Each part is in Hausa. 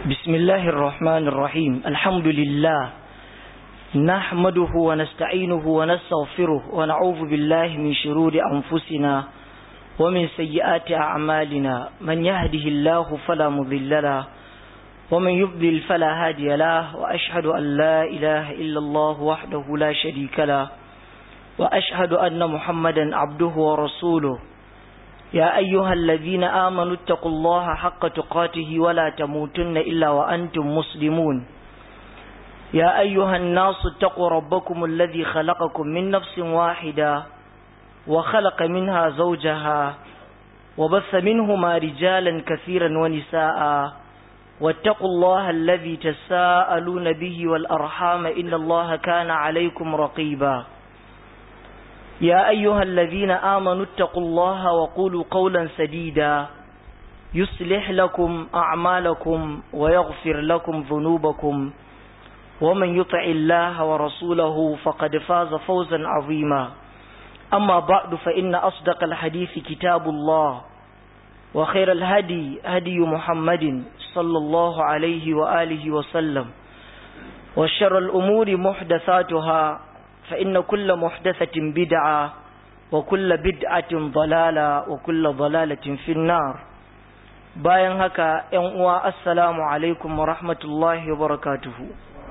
بسم الله الرحمن الرحيم الحمد لله نحمده ونستعينه ونستغفره ونعوذ بالله من شرور أنفسنا ومن سيئات أعمالنا من يهده الله فلا مضل له ومن يضلل فلا هادي له وأشهد أن لا إله إلا الله وحده لا شريك له وأشهد أن محمدا عبده ورسوله يا أيها الذين آمنوا اتقوا الله حق تقاته ولا تموتن إلا وأنتم مسلمون يا أيها الناس اتقوا ربكم الذي خلقكم من نفس واحدة وخلق منها زوجها وبث منهما رجالا كثيرا ونساء واتقوا الله الذي تساءلون به والأرحام إن الله كان عليكم رقيبا يا أيها الذين آمنوا اتقوا الله وقولوا قولا سديدا يصلح لكم أعمالكم ويغفر لكم ذنوبكم ومن يطع الله ورسوله فقد فاز فوزا عظيما أما بعد فإن أصدق الحديث كتاب الله وخير الهدي هدي محمد صلى الله عليه وآله وسلم وشر الأمور محدثاتها فإن كل محدثة بدعة وكل بدعة ضلالة وكل ضلالة في النار bayan haka ‘yan uwa assalamu alaikum wa rahmatullahi wa barakatuhu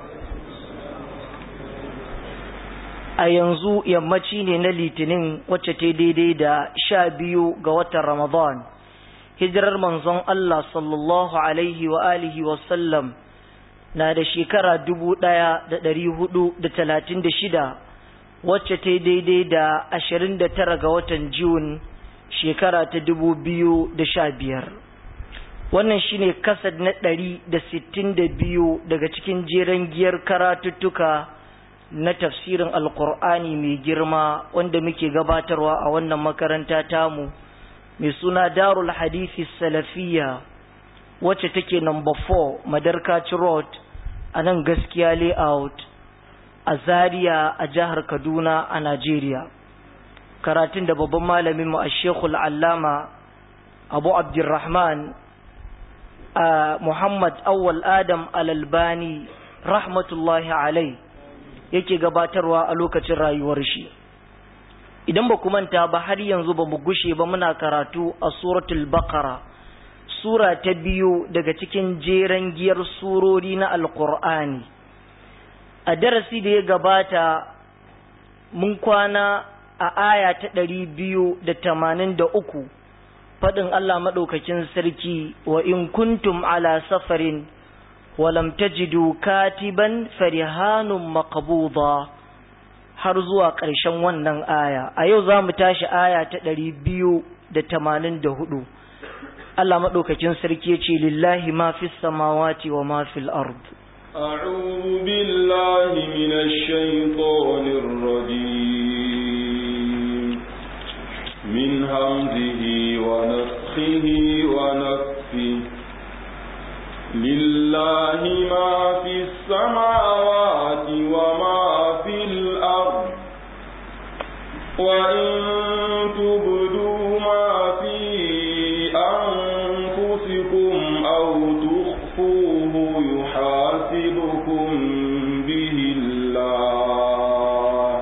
a yanzu yammaci ne na litinin wacce ta daidai da sha biyu ga watan ramadan hijirar manzon Allah sallallahu alaihi wa alihi wasallam na da shekara dubu ɗaya da ɗari hudu da talatin da shida wacce ta daidai da ashirin da tara ga watan Jun shekara ta dubu biyu da sha biyar. Wannan shine kasad na ɗari da sittin da biyu daga cikin jeren giyar karatuttuka na tafsirin Alƙur'ani mai girma wanda muke gabatarwa a wannan makaranta tamu mai suna Darul Hadithi Salafiyya wacce take number 4 Madarkaci Road a nan gaskiya layout a Zaria a jihar Kaduna a Najeriya. Karatun da babban malamin mu a Shekul Allama Abu Abdurrahman a Muhammad Awwal Adam Al-Albani rahmatullahi alai yake gabatarwa a lokacin rayuwar shi. Idan ba ku manta ba har yanzu ba mu gushe ba muna karatu a suratul Baqara sura ta biyu daga cikin jeren giyar surori na Alƙur'ani. a darasi da ya gabata mun kwana a aya ta ɗari biyu da tamanin da uku faɗin Allah maɗaukakin sarki wa in kuntum ala safarin walam tajidu katiban farihanun maqbuda har zuwa ƙarshen wannan aya a yau za mu tashi aya ta ɗari biyu da tamanin da hudu Allah maɗaukakin sarki ce lillahi ma fi samawati wa ma fil ard أعوذ بالله من الشيطان الرجيم من همزه ونفخه ونفخه لله ما في السماوات وما في الأرض وإن تبدوا ما في أنفسكم أو تخفوه يحاسبكم به الله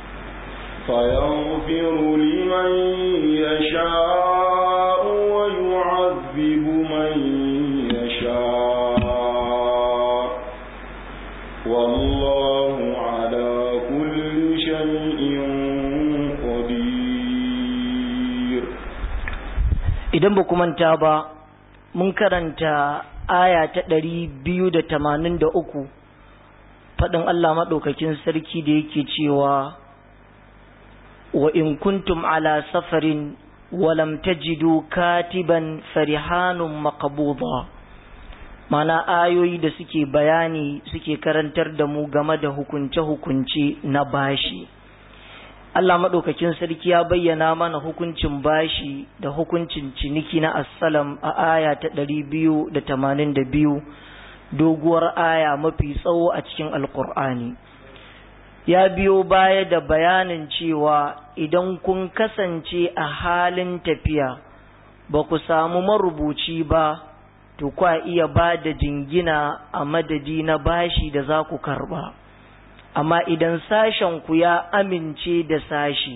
فيغفر لمن يشاء ويعذب من يشاء والله على كل شيء قدير idan ba manta ba mun karanta aya ta ɗari biyu da tamanin da uku faɗin Allah maɗaukakin sarki da yake cewa wa in kuntum ala safarin walam tajidu katiban farihanun maqbuda mana ayoyi da suke bayani suke karantar da mu game da hukunce-hukunce na bashi Allah maɗaukakin sarki ya bayyana mana hukuncin bashi da hukuncin ciniki na assalam a aya ta ɗari biyu da tamanin da biyu doguwar aya mafi tsawo a cikin alkur'ani ya biyo baya da bayanin cewa idan kun kasance a halin tafiya ba ku samu marubuci ba to kwa iya ba da jingina a madadi na bashi da za ku karba amma idan sashen ku ya amince da sashi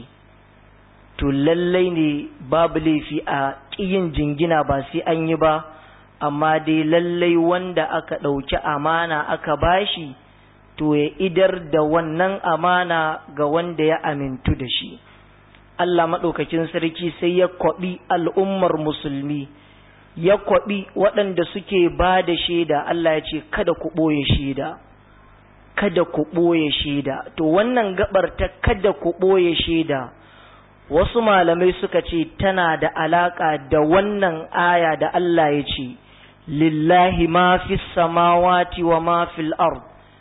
to lallai ne babu laifi a ƙiyin jingina ba sai an yi ba amma dai lallai wanda aka ɗauki amana aka bashi to ya idar da wannan amana ga wanda ya amintu da shi Allah maɗaukakin sarki sai ya kwaɓi al'ummar musulmi ya kwaɓi waɗanda suke ba da shaida Allah ya ce kada ku ɓoye shaida kada ku ɓoye shaida to wannan gabar ta kada ku ɓoye shaida wasu malamai suka ce tana da alaƙa da wannan aya da Allah ya ce lillahi ma fi samawati wa ma fil ard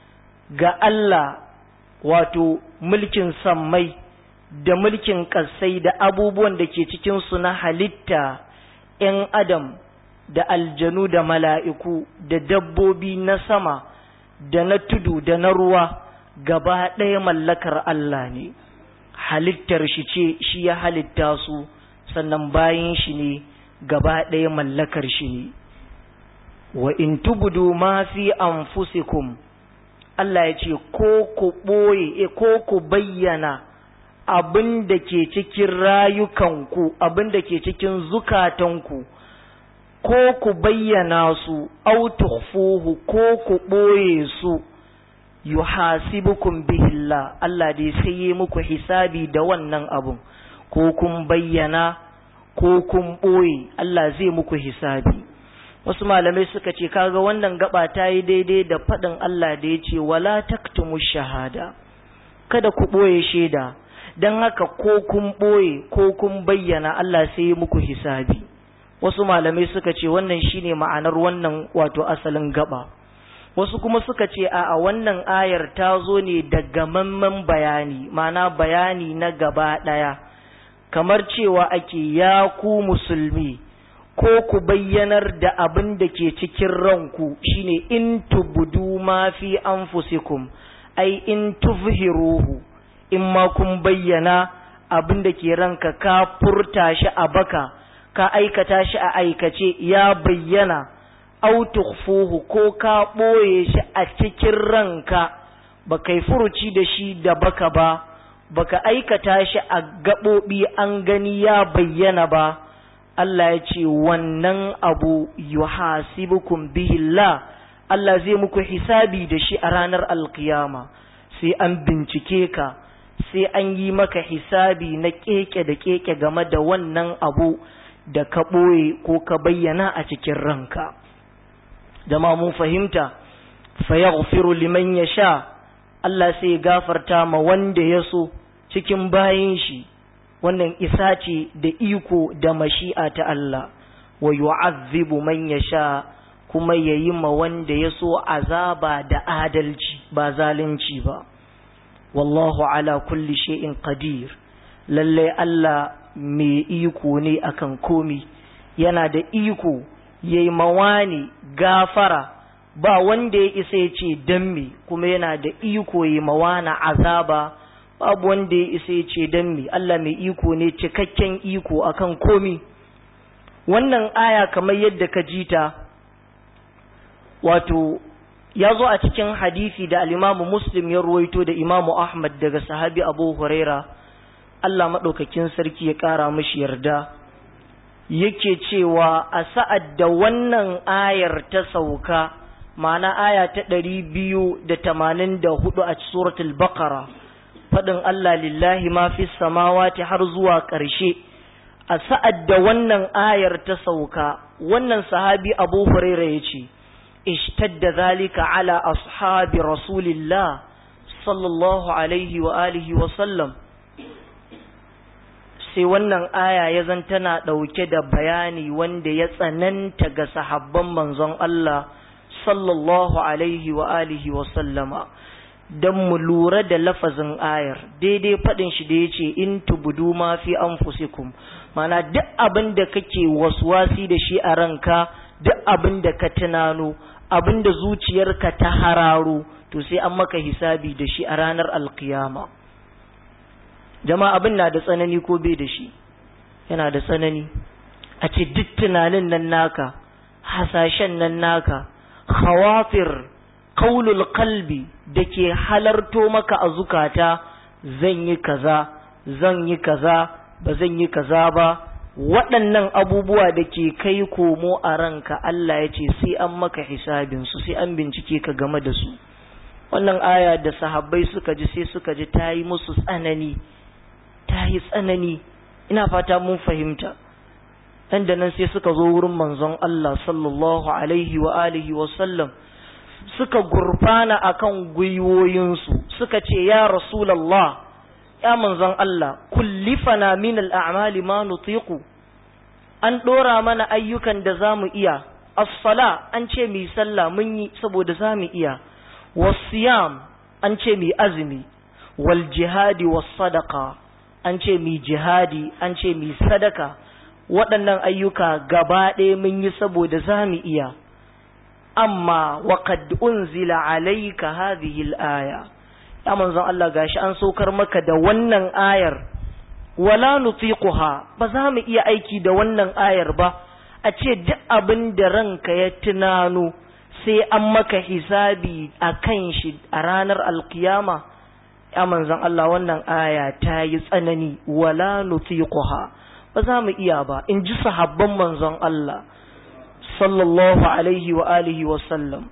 ga Allah wato mulkin sammai da mulkin ƙasai da abubuwan da ke cikinsu na halitta ‘yan adam da aljanu da mala'iku da dabbobi na sama da na tudu da na ruwa gaba ɗaya mallakar Allah ne halittar shi ce shi ya halitta su sannan bayan shi ne gaba ɗaya mallakar shi ne wa in tubudu ma fi anfusikum Allah ya ce ko ku ɓoye ko ku bayyana abin da ke cikin rayukanku abin da ke cikin zukatanku ko ku bayyana su au tukhfuhu ko ku ɓoye su yuhasibukum bihillah Allah dai sai yi muku hisabi da wannan abun ko kun bayyana ko kun ɓoye Allah zai muku hisabi wasu malamai suka ce kaga wannan gaba ta yi daidai da faɗin Allah da ya ce wala taktumu shahada kada ku ɓoye shaida don haka ko kun ɓoye ko kun bayyana Allah sai muku hisabi wasu malamai suka ce wannan shine ma'anar wannan wato asalin gaba wasu kuma suka ce a wannan ayar ta zo ne da gamamman bayani ma'ana bayani na gaba ɗaya kamar cewa ake ya ku musulmi ko ku bayyanar da abin da ke cikin ranku shine in tubudu ma fi anfusikum ai in tuzhiruhu in ma kun bayyana abin da ke ranka ka furta shi a baka ka aikata shi a aikace ya bayyana au tukhfuhu ko ka ɓoye shi a cikin ranka ba kai furuci da shi da baka ba baka aikata shi a gaɓoɓi an gani ya bayyana ba Allah ya ce wannan abu yuhasibukum bihillah Allah zai muku hisabi da shi a ranar alkiyama sai an bincike ka sai an yi maka hisabi na keke da keke game da wannan abu da ka ɓoye ko ka bayyana a cikin ranka jama mun fahimta fayaghfiru liman yasha Allah sai ya gafarta ma wanda ya so cikin bayin shi wannan isa ce da iko da mashi'a ta Allah wa yu'azzibu man yasha kuma yayi ma wanda ya so azaba da adalci ba zalunci ba wallahu ala kulli shay'in qadir lalle Allah mai iko ne akan komi yana da iko yayi mawani gafara ba wanda ya isa ya ce dan me kuma yana da iko yayi mawana azaba babu wanda ya isa ya ce dan me Allah mai iko ne cikakken iko akan komi wannan aya kamar yadda ka jita wato ya zo a cikin hadisi da al-Imam Muslim ya ruwaito da Imam Ahmad daga sahabi Abu Huraira Allah maɗaukakin sarki ya ƙara mashi yarda yake cewa a sa'ad da wannan ayar ta sauka ma'ana aya ta ɗari biyu da tamanin da hudu a suratul baqara faɗin Allah lillahi ma fi samawati har zuwa ƙarshe a sa'ad da wannan ayar ta sauka wannan sahabi abu huraira ya ce ishtadda zalika ala ashabi rasulillah sallallahu alaihi wa alihi wa sallam sai wannan aya ya zan tana ɗauke da bayani wanda ya tsananta ga sahabban manzon Allah sallallahu alaihi wa alihi wa sallama don mu lura da lafazin ayar daidai faɗin shi da ya ce in tubudu ma fi anfusikum mana duk abin da kake waswasi da shi a ranka duk abin da ka tunano abin da zuciyarka ta hararo to sai an maka hisabi da shi a ranar alkiyama jama'a abin na da tsanani ko bai da shi yana da tsanani a ce duk tunanin nan naka hasashen nan naka khawafir qaulul qalbi da ke halarto maka a zukata zan yi kaza zan yi kaza ba zan yi kaza ba waɗannan abubuwa da ke kai komo a ranka Allah ya ce sai an maka hisabinsu sai an bincike ka game da su wannan aya da sahabbai suka ji sai suka ji ta yi musu tsanani ta yi tsanani ina fata mun fahimta dan da nan sai suka zo wurin manzon Allah sallallahu alaihi wa alihi wa sallam suka gurfana akan gwiwoyinsu suka ce ya rasulullah ya manzon Allah kullifana min al'amali ma nutiqu an dora mana ayyukan da zamu iya as-sala an ce mi sallah mun yi saboda zamu iya was-siyam an ce mi azumi wal jihadi was-sadaqa an ce mi jihadi an ce mi sadaka waɗannan ayyuka gaba ɗaya mun yi saboda zamu iya amma waqad unzila alayka hadhihi al-aya ya manzon Allah gashi an saukar maka da wannan ayar wala nutiquha ba za mu iya aiki da wannan ayar ba a ce duk abin da ranka ya tunano sai an maka hisabi a kan shi a ranar alkiyama ya manzon Allah wannan aya ta yi tsanani wala nutiquha ba za mu iya ba in ji sahabban manzon Allah sallallahu alaihi wa alihi wa sallam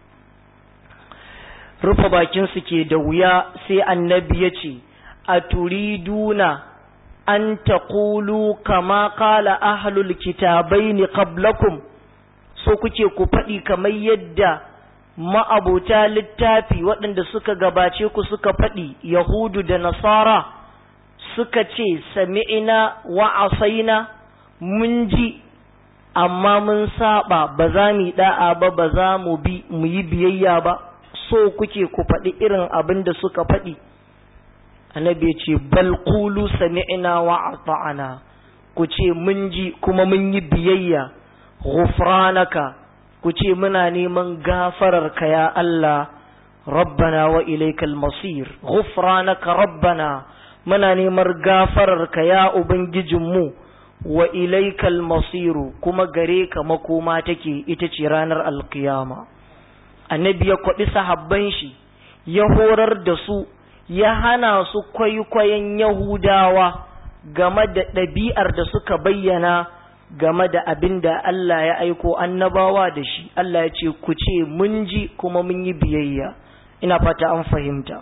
rufe bakinsu ke da wuya sai annabi ya ce a turiduna an taƙulu kama ƙala ahlul kitabai ni qablakum so kuke ku faɗi kamar yadda ma'abota littafi waɗanda suka gabace ku suka faɗi yahudu da nasara suka ce sami'ina wa asaina mun ji amma mun saba ba za mu yi da'a ba ba za mu bi mu yi biyayya ba so kuke ku faɗi irin abin da suka faɗi annabi ya ce bal qulu sami'na wa ata'na ku ce mun ji kuma mun yi biyayya ghufranaka ku ce muna neman gafarar ka ya Allah rabbana wa ilaikal masir ghufranaka rabbana muna neman gafarar ka ya ubangijinmu wa ilaikal masiru kuma gare ka makoma take ita ce ranar alkiyama annabi ya kwaɗi sahabban shi ya horar da su ya hana su kwaikwayon yahudawa game da ɗabi'ar da suka bayyana game da abin da Allah ya aiko annabawa da shi Allah ya ce ku ce mun ji kuma mun yi biyayya ina fata an fahimta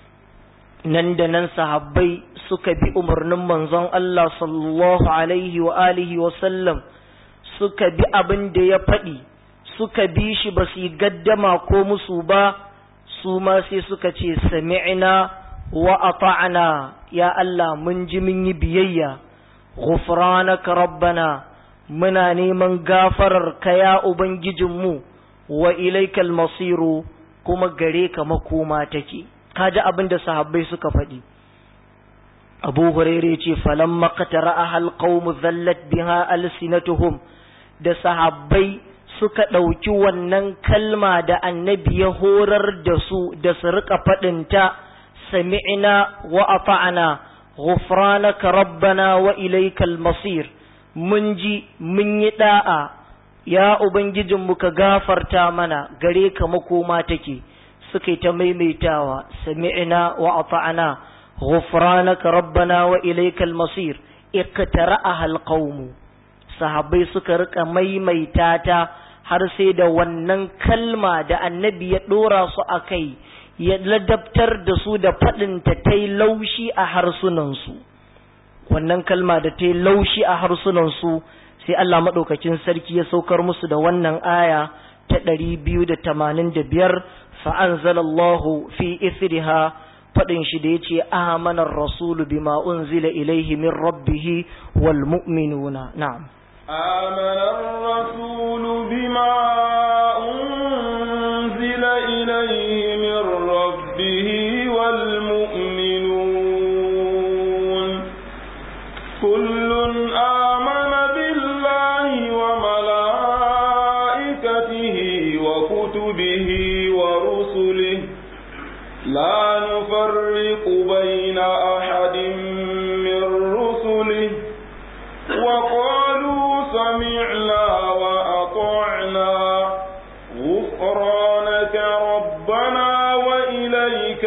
nan da nan sahabbai suka bi umarnin manzon Allah sallallahu alaihi wa alihi wa sallam suka bi abin da ya faɗi suka bi shi ba su yi gaddama ko musu ba su ma sai suka ce sami'na wa ata'na ya Allah mun ji mun yi biyayya ghufranaka rabbana muna neman gafarar ka ya ubangijinmu wa ilaikal masiru kuma gare ka makoma take kaji abin da sahabbai suka faɗi abu hurairah ce falamma qatara ahal qaum zallat biha alsinatuhum da sahabbai suka ɗauki wannan kalma da annabi ya horar da su da su riƙa faɗinta sami'na wa ata'na ghufranaka rabbana wa ilaikal masir mun ji mun yi da'a ya ubangijinmu ka gafarta mana gare ka makoma take suka ta maimaitawa sami'na wa ata'na ghufranaka rabbana wa ilaikal masir iqtara'aha alqawmu sahabbai suka rika maimaita ta har sai da wannan kalma da annabi ya ɗora su a kai ya ladabtar da su da faɗinta ta yi laushi a harsunansu wannan kalma da ta yi laushi a harsunansu sai Allah maɗaukakin sarki ya saukar musu da wannan aya ta ɗari biyu da tamanin da biyar fa'anzalallahu fi isriha faɗin shi da ya ce amanar rasulu bima unzila ilaihi min rabbihi wal mu'minuna na'am آمن الرسول بما أنزل إليه من ربه والمؤمنون كل آمن بالله وملائكته وكتبه ورسله لا نفرق بين أحد من رسله وقالوا سمعنا وأطعنا غفرانك ربنا وإليك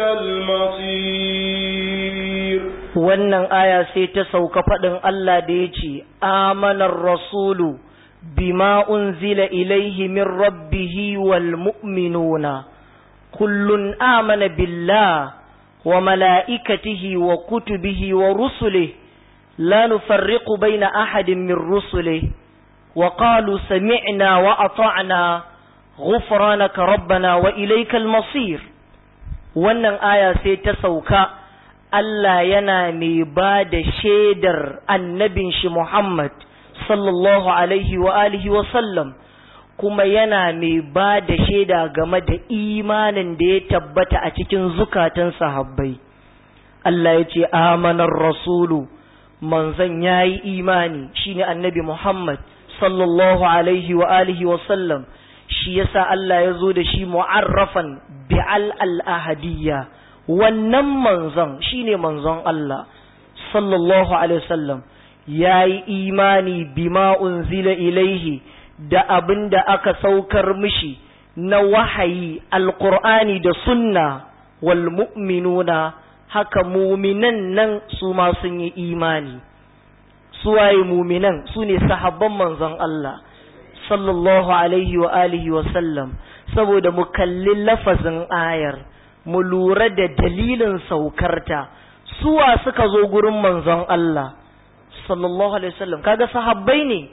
المصير wannan aya sai ta sauka faɗin Allah da ya ce amanar rasulu bima unzila ilaihi min rabbihi wal mu'minuna kullun amana billah wa mala'ikatihi wa kutubihi wa rusulihi la nufarriqu baina ahadin min rusulihi wa qalu sami'na wa ata'na ghufranaka rabbana wa ilaykal masir wannan aya sai ta sauka Allah yana mai ba da shaidar annabin shi Muhammad sallallahu alaihi wa alihi wa sallam kuma yana mai ba da shaida game da imanin da ya tabbata a cikin zukatan sahabbai Allah ya ce amanar rasulu manzon ya yi imani shine annabi Muhammad sallallahu alaihi wa alihi wa sallam shi yasa Allah ya zo da shi mu'arrafan bi'al al-ahadiyya wannan manzon shine manzon Allah sallallahu alaihi wasallam yayi imani bima unzila ilaihi da abin da aka saukar mishi na wahayi alqur'ani da sunna wal mu'minuna haka muminan nan su ma sun yi imani suwaye muminan su ne sahabban manzon Allah sallallahu alaihi wa alihi wa sallam saboda mu kalli lafazin ayar mu lura da dalilin saukarta suwa suka zo gurin manzon Allah sallallahu alaihi wasallam kaga sahabbai ne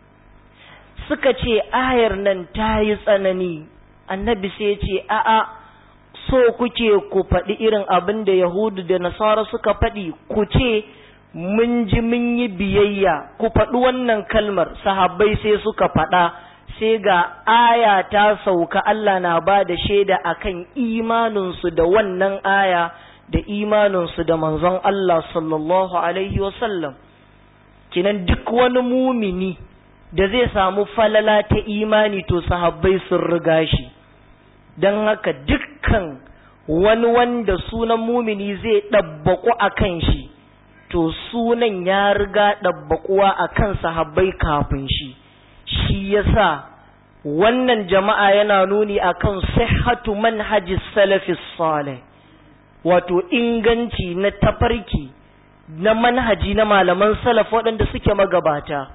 suka ce ayar nan ta yi tsanani annabi sai ya ce a'a so kuke ku faɗi irin abin da yahudu da nasara suka faɗi ku ce mun ji mun yi biyayya ku faɗi wannan kalmar sahabbai sai suka faɗa sai ga aya ta sauka Allah na ba da shaida akan imaninsu da wannan aya da imaninsu da manzon Allah sallallahu alaihi wasallam kinan duk wani mumini da zai samu falala ta imani to sahabbai sun riga shi don haka dukkan wani wanda sunan mumini zai ɗabbaƙu a kan shi to sunan ya riga ɗabbaƙuwa a kan sahabbai kafin shi shi yasa wannan jama'a yana nuni akan sihhatu manhajis salafis salih wato inganci na tafarki na manhaji na malaman salaf waɗanda suke magabata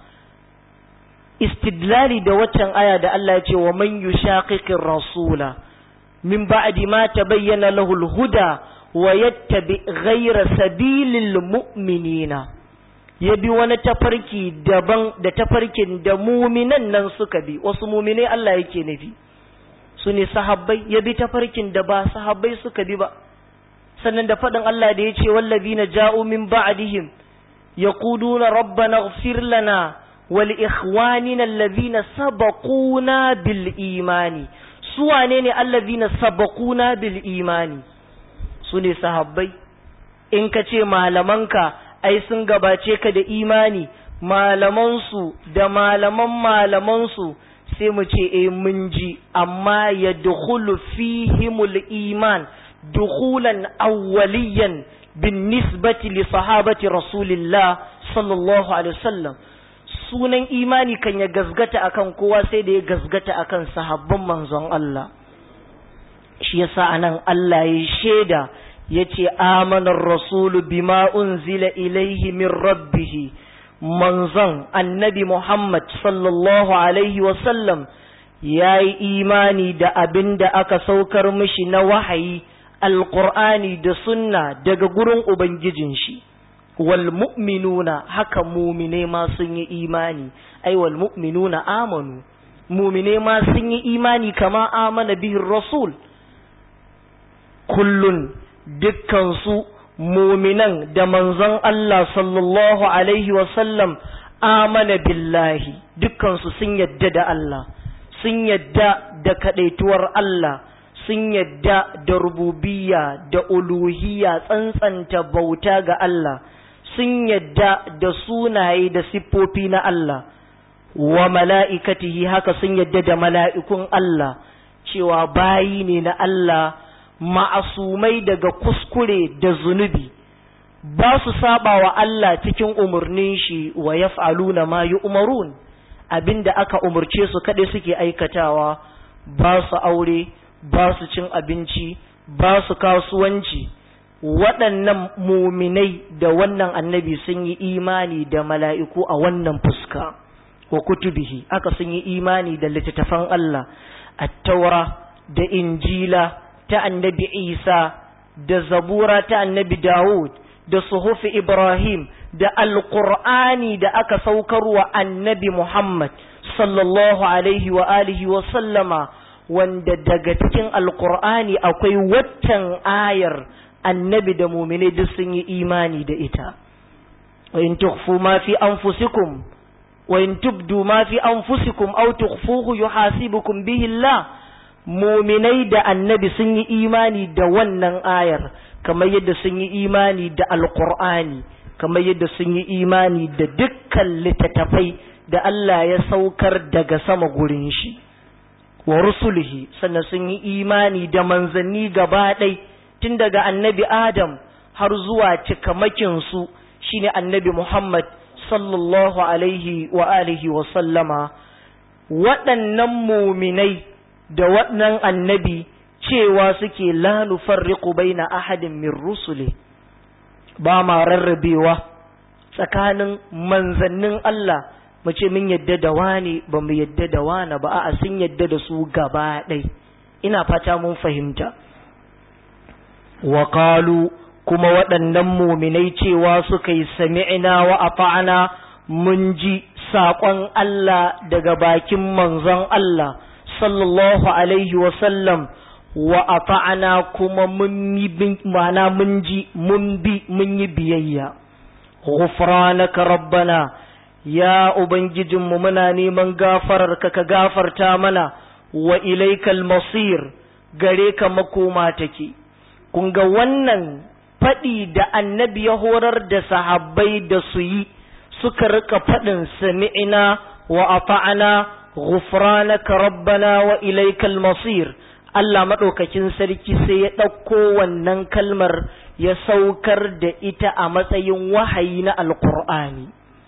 istidlali da waccan aya da Allah ya ce wa man yushaqiqir rasula min ba'di ma tabayyana lahu al-huda wa yattabi ghayra sabilil mu'minina ya bi wani tafarki daban da tafarkin da muminan nan suka bi wasu muminai Allah yake nufi su ne sahabbai ya bi tafarkin da ba sahabbai suka bi ba sannan da faɗin Allah da ya ce wallazina ja'u min ba'dihim yaquluna rabbana ighfir lana wa li ikhwanina allazina sabaquna bil imani su wane ne allazina sabaquna bil imani su ne sahabbai in ka ce malamanka ai sun gabace ka da imani malamansu da malaman malamansu sai mu ce eh mun ji amma ya dukhulu fihimul iman dukhulan awwaliyan bin nisbati li sahabati rasulillah sallallahu alaihi wasallam sunan imani kan ya gazgata akan kowa sai da ya gazgata akan sahabban manzon Allah shi yasa anan Allah ya shaida yace amanar rasulu bima unzila ilaihi min rabbih manzon annabi Muhammad sallallahu alaihi wasallam yayi imani da abin da aka saukar mishi na wahayi alqur'ani da sunna daga gurin ubangijin shi wal mu'minuna haka mu'mine ma sun yi imani ai wal mu'minuna amanu mu'mine ma sun yi imani kama amana bihin rasul kullun dukkansu muminan da manzon Allah sallallahu alaihi wasallam amana billahi dukkansu sun yadda da Allah sun yadda da kadaituwar Allah sun yadda da rububiyya da uluhiyya tsantsanta bauta ga Allah sun yadda da sunaye da siffofi na Allah wa mala'ikatihi haka sun yadda da mala'ikun Allah cewa bayi ne na Allah ma'asumai daga kuskure da zunubi ba su saba wa Allah cikin umarnin shi wa yaf'aluna ma yu'marun abinda aka umarce su kaɗai suke aikatawa ba su aure ba su cin abinci ba su kasuwanci waɗannan muminai da wannan annabi sun yi imani da mala'iku a wannan fuska wa kutubihi aka sun yi imani da littattafan Allah attaura da injila ta annabi isa da zabura ta annabi dawud da suhufi ibrahim da alƙur'ani da aka saukar wa annabi muhammad sallallahu alaihi wa alihi wa sallama wanda daga cikin alƙur'ani akwai waccan ayar annabi da muminai duk sun yi imani da ita wa in tukhfu ma fi anfusikum wa in tubdu ma fi anfusikum aw tukhfuhu yuhasibukum bihi Allah muminai da annabi sun yi imani da wannan ayar kamar yadda sun yi imani da alqur'ani kamar yadda sun yi imani da dukkan littattafai da Allah ya saukar daga sama gurin shi wa rusulihi sannan sun yi imani da manzanni gaba ɗaya tun daga annabi Adam har zuwa cikamakinsu shine annabi Muhammad sallallahu alaihi wa alihi wa sallama waɗannan muminai da waɗannan annabi cewa suke la nufarriqu baina ahadin min rusuli ba ma rarrabewa tsakanin manzannin Allah mu ce mun yadda da wani ba mu yadda da wani ba a'a sun yadda da su gaba ɗai ina fata mun fahimta wa kuma waɗannan muminai cewa suka yi sami'ina wa ata'ana mun ji saƙon Allah daga bakin manzon Allah sallallahu alaihi wa sallam wa ata'ana kuma mun yi mana mun ji mun bi mun yi biyayya ghufranaka rabbana ya ubangijinmu muna neman gafararka ka gafarta mana wa ilaikal masir gare ka makoma take kun ga wannan faɗi da annabi ya horar da sahabbai da su yi suka rika faɗin sami'ina wa ata'ana ghufranaka rabbana wa ilaikal masir Allah maɗaukakin sarki sai ya ɗauko wannan kalmar ya saukar da ita a matsayin wahayi na alkur'ani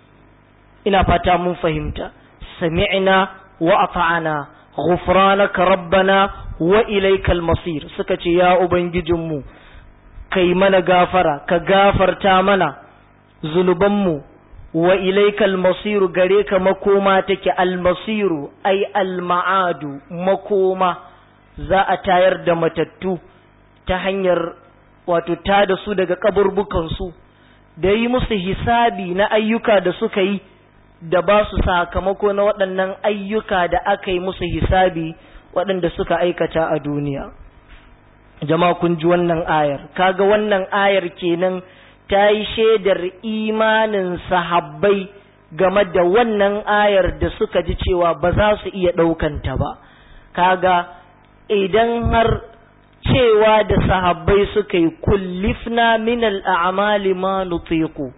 ina fata mun fahimta sami'na wa ata'ana ghufranaka rabbana wa ilaikal masir suka ce ya ubangijinmu kai mana gafara ka gafarta mana zunubanmu wa ilaikal masiru gare ka makoma take almasiru ai alma'adu makoma za a tayar da matattu ta hanyar wato ta da su daga kaburbukansu da yi musu hisabi na ayyuka da suka yi da ba su sakamako na waɗannan ayyuka da aka yi musu hisabi waɗanda suka aikata a duniya jama'a kun ji wannan ayar kaga wannan ayar kenan ta yi shaidar imanin sahabbai game da wannan ayar da suka ji cewa ba za su iya ɗaukanta ba kaga idan har cewa da sahabbai suka yi kullifna min al'amali ma nutiku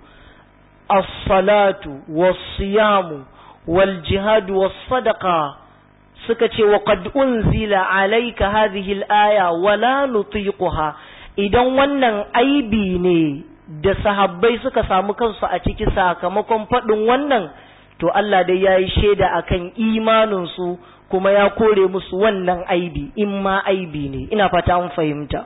as-salatu was-siyamu wal-jihadu was-sadaqa suka ce wa qad unzila alayka hadhihi al-aya wa la nutiquha idan wannan aibi ne da sahabbai suka samu kansu a ciki sakamakon faɗin wannan to Allah dai yayi shaida akan imanin su kuma ya kore musu wannan aibi in ma aibi ne ina fata an fahimta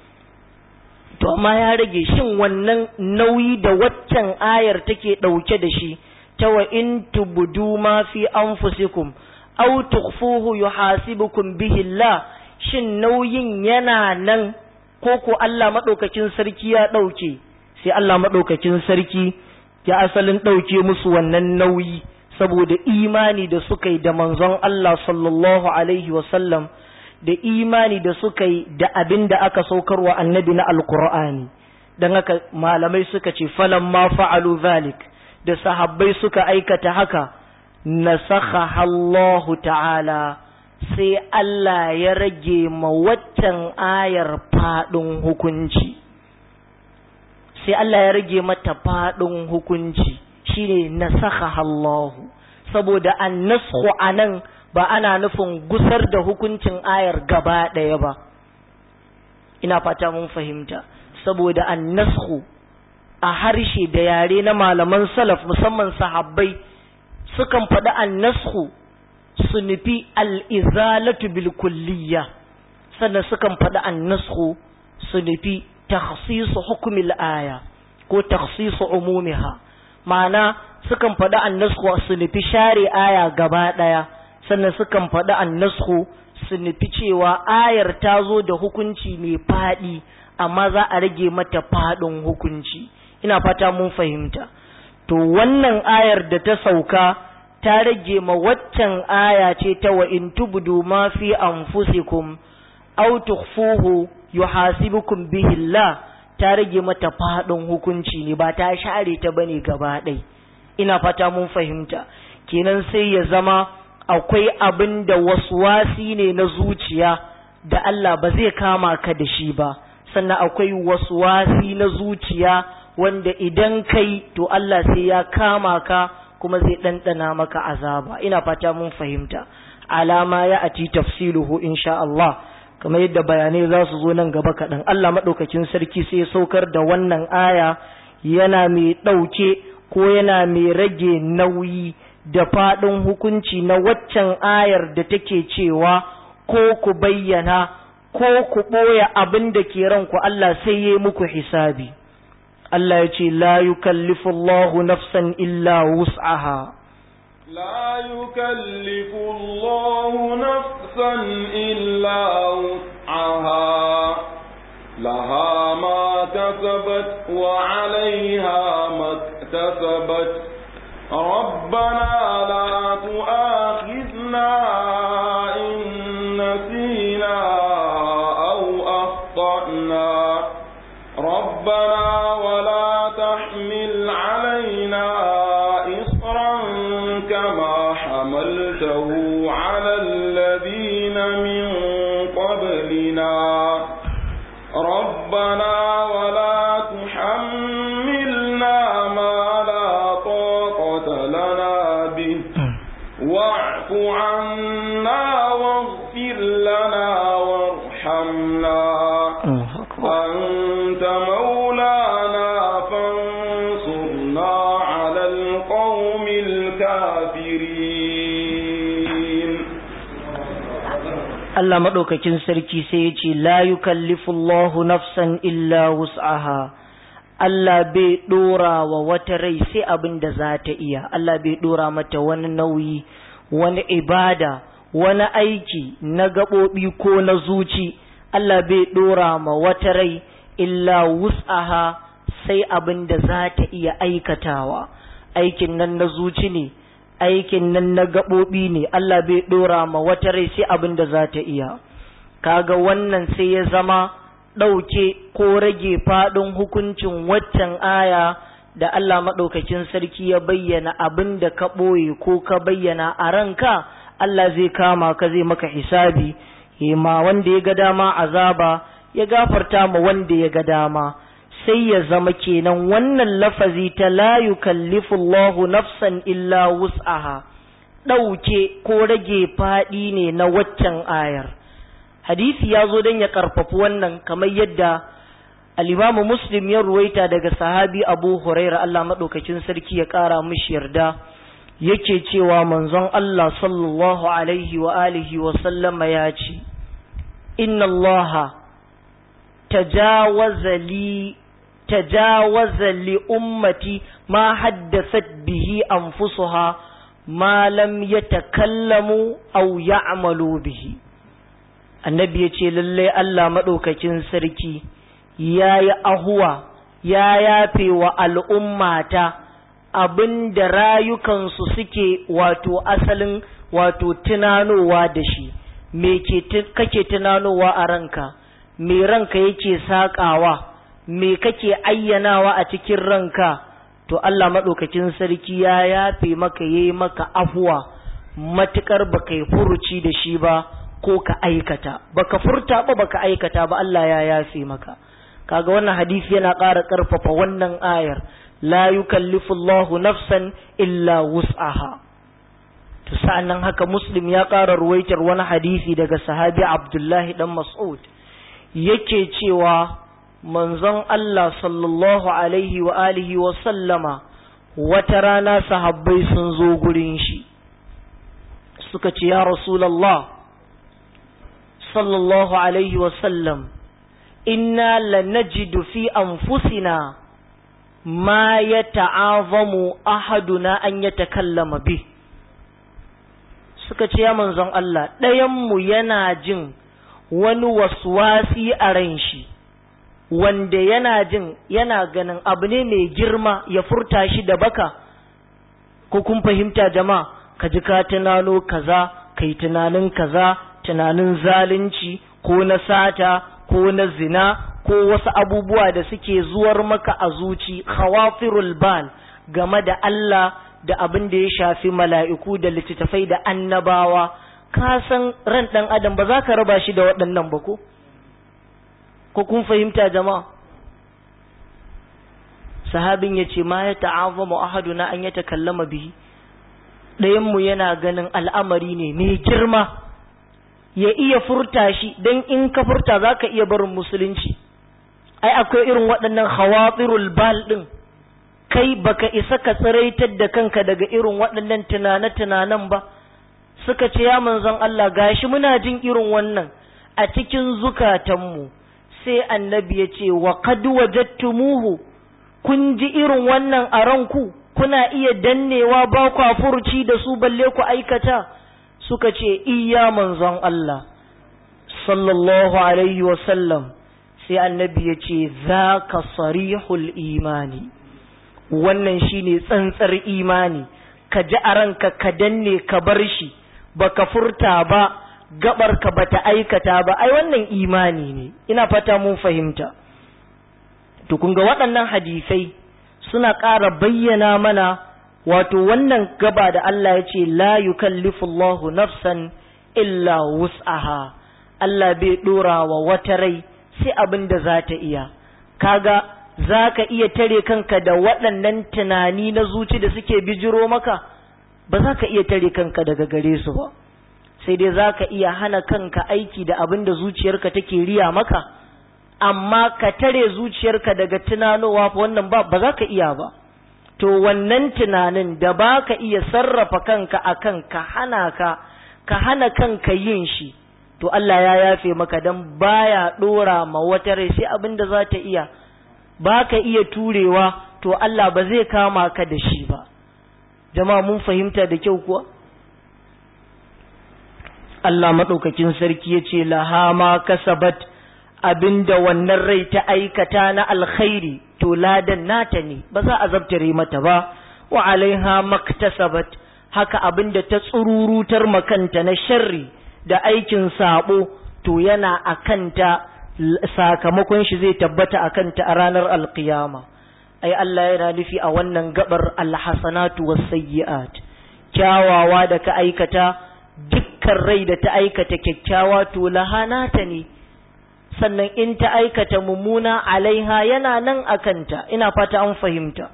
to amma ya rage shin wannan nauyi da waccan ayar take ɗauke da shi ta wa in tubudu ma fi anfusikum aw tukhfuhu yuhasibukum bihi Allah shin nauyin yana nan ko ko Allah madaukakin sarki ya dauke sai Allah madaukakin sarki ya asalin dauke musu wannan nauyi saboda imani da suka yi da manzon Allah sallallahu alaihi wa sallam da imani da suka yi da abin da aka saukarwa annabi na alqur'ani dan haka malamai suka ce falamma fa'alu zalik da sahabbai suka aikata haka nasakha Allah ta'ala sai Allah ya rage ma waccan ayar faɗin hukunci sai Allah ya rage mata faɗin hukunci shine nasakha Allah saboda annasku anan ba ana nufin gusar da hukuncin ayar gaba ɗaya ba ina fata mun fahimta saboda annasku a harshe da yare na malaman salaf musamman sahabbai sukan faɗi annasku su nufi al'izalatu bil kulliya sannan sukan faɗi annasku su nufi takhsisu hukumil aya ko takhsisu umumiha ma'ana sukan faɗi annasku su nufi share aya gaba ɗaya sannan sukan faɗi annasku su nufi cewa ayar ta zo da hukunci mai faɗi amma za a rage mata faɗin hukunci ina fata mun fahimta to wannan ayar da ta sauka ta rage ma waccan aya ce ta wa in tubdu ma fi anfusikum aw tukhfuhu yuhasibukum bihi Allah ta rage mata faɗin hukunci ne ba ta share ta bane gaba ɗai ina fata mun fahimta kenan sai ya zama akwai abin da waswasi ne na zuciya da Allah ba zai kama ka da shi ba sannan akwai waswasi na zuciya wanda idan kai to Allah sai ya kama ka kuma zai ɗanɗana maka azaba ina fata mun fahimta alama ya ati tafsiluhu insha Allah kamar yadda bayanai za su zo nan gaba kaɗan Allah maɗaukakin sarki sai ya saukar da wannan aya yana mai ɗauke ko yana mai rage nauyi da faɗin hukunci na waccan ayar da take cewa ko ku bayyana ko ku ɓoye abin da ke ranku Allah sai ya muku hisabi Allah ya ce la yukallifu Allahu nafsan illa wus'aha لا يكلف الله نفسا إلا وسعها لها ما كسبت وعليها ما اكتسبت ربنا لا تؤاخذنا إن نسينا أو أخطأنا ربنا ولا تحمل علينا إصرا كما حملته على الذين من قبلنا ربنا ولا تحملنا ما لا طاقة لنا به واعف عنا واغفر لنا وارحمنا أنت مولانا فانصرنا على القوم الكافرين Allah maɗaukakin sarki sai ya ce, La yukallifullahu nafsan illa wus'aha, Allah bai ɗora wa wata rai sai abin da za ta iya, Allah bai ɗora mata wani nauyi, wani ibada, wani aiki na gaɓoɓi ko na zuci, Allah bai ɗora ma wata rai illa wus'aha sai abin da za ta iya aikatawa, aikin nan na zuci ne. aikin nan na gaɓoɓi ne Allah bai ɗora ma wata rai sai abin da za ta iya kaga wannan sai ya zama ɗauke ko rage faɗin hukuncin waccan aya da Allah maɗaukakin sarki ya bayyana abin da ka ɓoye ko ka bayyana a ranka Allah zai kama ka zai maka hisabi ma wanda ya ga dama azaba ya gafarta ma wanda ya ga dama sai ya zama kenan wannan lafazi ta la yukallifu Allahu nafsan illa wus'aha ɗauke ko rage faɗi ne na waccan ayar hadisi ya zo don ya ƙarfafi wannan kamar yadda alimamu muslim ya ruwaita daga sahabi abu huraira Allah maɗaukacin sarki ya ƙara mishi yarda yake cewa manzon Allah sallallahu alaihi wa alihi wa sallama ya ce inna Allah tajawaza li تجاوز لأمتي ما حدثت به أنفسها ما لم يتكلموا أو يعملوا به النبي يقول لله ألا مدوكة سركي يا يا أهوى يا يا في والأمة abin da rayukansu suke wato asalin wato tunanowa da shi me kake tunanowa a ranka me ranka yake saƙawa me kake ayyanawa a cikin ranka to Allah maɗaukakin sarki ya yafe maka yayi maka afuwa matukar baka yi furuci da shi ba ko ka aikata baka furta ba baka aikata ba Allah ya yafe maka kaga wannan hadisi yana ƙara ƙarfafa wannan ayar la yukallifu Allahu nafsan illa wus'aha to sa'annan haka muslim ya ƙara ruwaitar wani hadisi daga sahabi Abdullahi dan Mas'ud yake cewa manzon Allah sallallahu alaihi wa alihi wa sallama wata rana sahabbai sun zo gurin shi suka ce ya rasulallah sallallahu alaihi wasallam inna lanajidu fi anfusina ma ya ta'azamu ahaduna an ya takallama bi suka ce ya manzon Allah ɗayanmu yana jin wani waswasi a ran shi wanda yana jin yana ganin abu ne mai girma ya furta shi da baka ko kun fahimta jama'a ka ji ka tunano kaza kai tunanin kaza tunanin zalunci ko na sata ko na zina ko wasu abubuwa da suke zuwar maka a zuci khawafirul bal game da Allah da abin da ya shafi mala'iku da littattafai da annabawa ka san ran ɗan adam ba za ka raba shi da waɗannan ba ko ko kun fahimta jama'a sahabin ya ce ma ya ta'azama ahaduna an ya takallama bihi ɗayanmu yana ganin al'amari ne mai girma ya iya furta shi don in ka furta za ka iya barin musulunci ai akwai irin waɗannan hawatsirul bal ɗin kai baka isa ka tsiraitar da kanka daga irin waɗannan tunane-tunanen ba suka ce ya manzon Allah gashi muna jin irin wannan a cikin zukatanmu sai annabi ya ce wa qad wajadtumuhu kun ji irin wannan a ranku kuna iya dannewa ba ku furci da su balle ku aikata suka ce iya manzon Allah sallallahu alaihi wa sallam sai annabi ya ce zaka sarihul imani wannan shine tsantsar imani ka ji a ranka ka danne ka bar shi baka furta ba gabar ka bata aikata ba ai wannan imani ne ina fata mun fahimta to kun ga waɗannan hadisai suna ƙara bayyana mana wato wannan gaba da Allah ya ce la yukallifu Allahu nafsan illa wus'aha Allah bai dora wa wata rai sai abin da za ta iya kaga za ka iya tare kanka da waɗannan tunani na zuci da suke bijiro maka ba za ka iya tare kanka daga gare su ba sai dai za ka iya hana kanka aiki da abin da zuciyarka take riya maka amma ka tare zuciyarka daga tunanowa wannan ba ba za ka iya ba to wannan tunanin da ba ka iya sarrafa kanka akan ka hana ka ka hana kanka yin shi to Allah ya yafe maka dan baya dora ma wata rai sai abin da za ta iya ba ka iya turewa to Allah ba zai kama ka da shi ba jama'a mun fahimta da kyau kuwa Allah maɗaukakin sarki ya ce laha ma kasabat abinda wannan rai ta aikata na alkhairi to ladan nata ne ba za a zabtare mata ba wa alaiha maktasabat haka abinda ta tsururutar makanta na sharri da aikin sabo to yana akanta sakamakon shi zai tabbata akanta a ranar alkiyama ai Allah yana nufi a wannan gabar alhasanatu wasayyi'at kyawawa da ka aikata dukkan rai da ta aikata kyakkyawa to lahanata ne sannan in ta aikata mummuna alaiha yana nan akanta ina fata an fahimta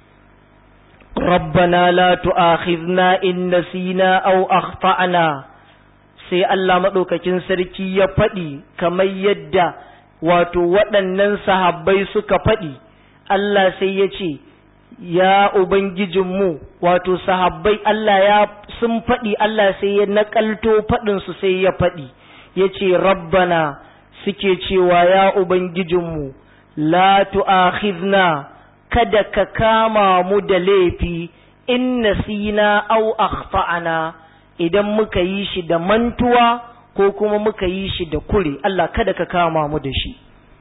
rabbana la tu'akhidna in nasina aw akhtana sai Allah madaukakin sarki ya faɗi kamar yadda wato waɗannan sahabbai suka faɗi Allah sai ya ce ya ubangijinmu wato sahabbai Allah ya sun faɗi Allah sai ya naƙalto faɗinsu sai ya faɗi ya ce rabbana suke cewa ya ubangijinmu la tu'akhidna kada ka kama mu da laifi in nasina aw akhtana idan muka yi shi da mantuwa ko kuma muka yi shi da kure Allah kada ka kama mu da shi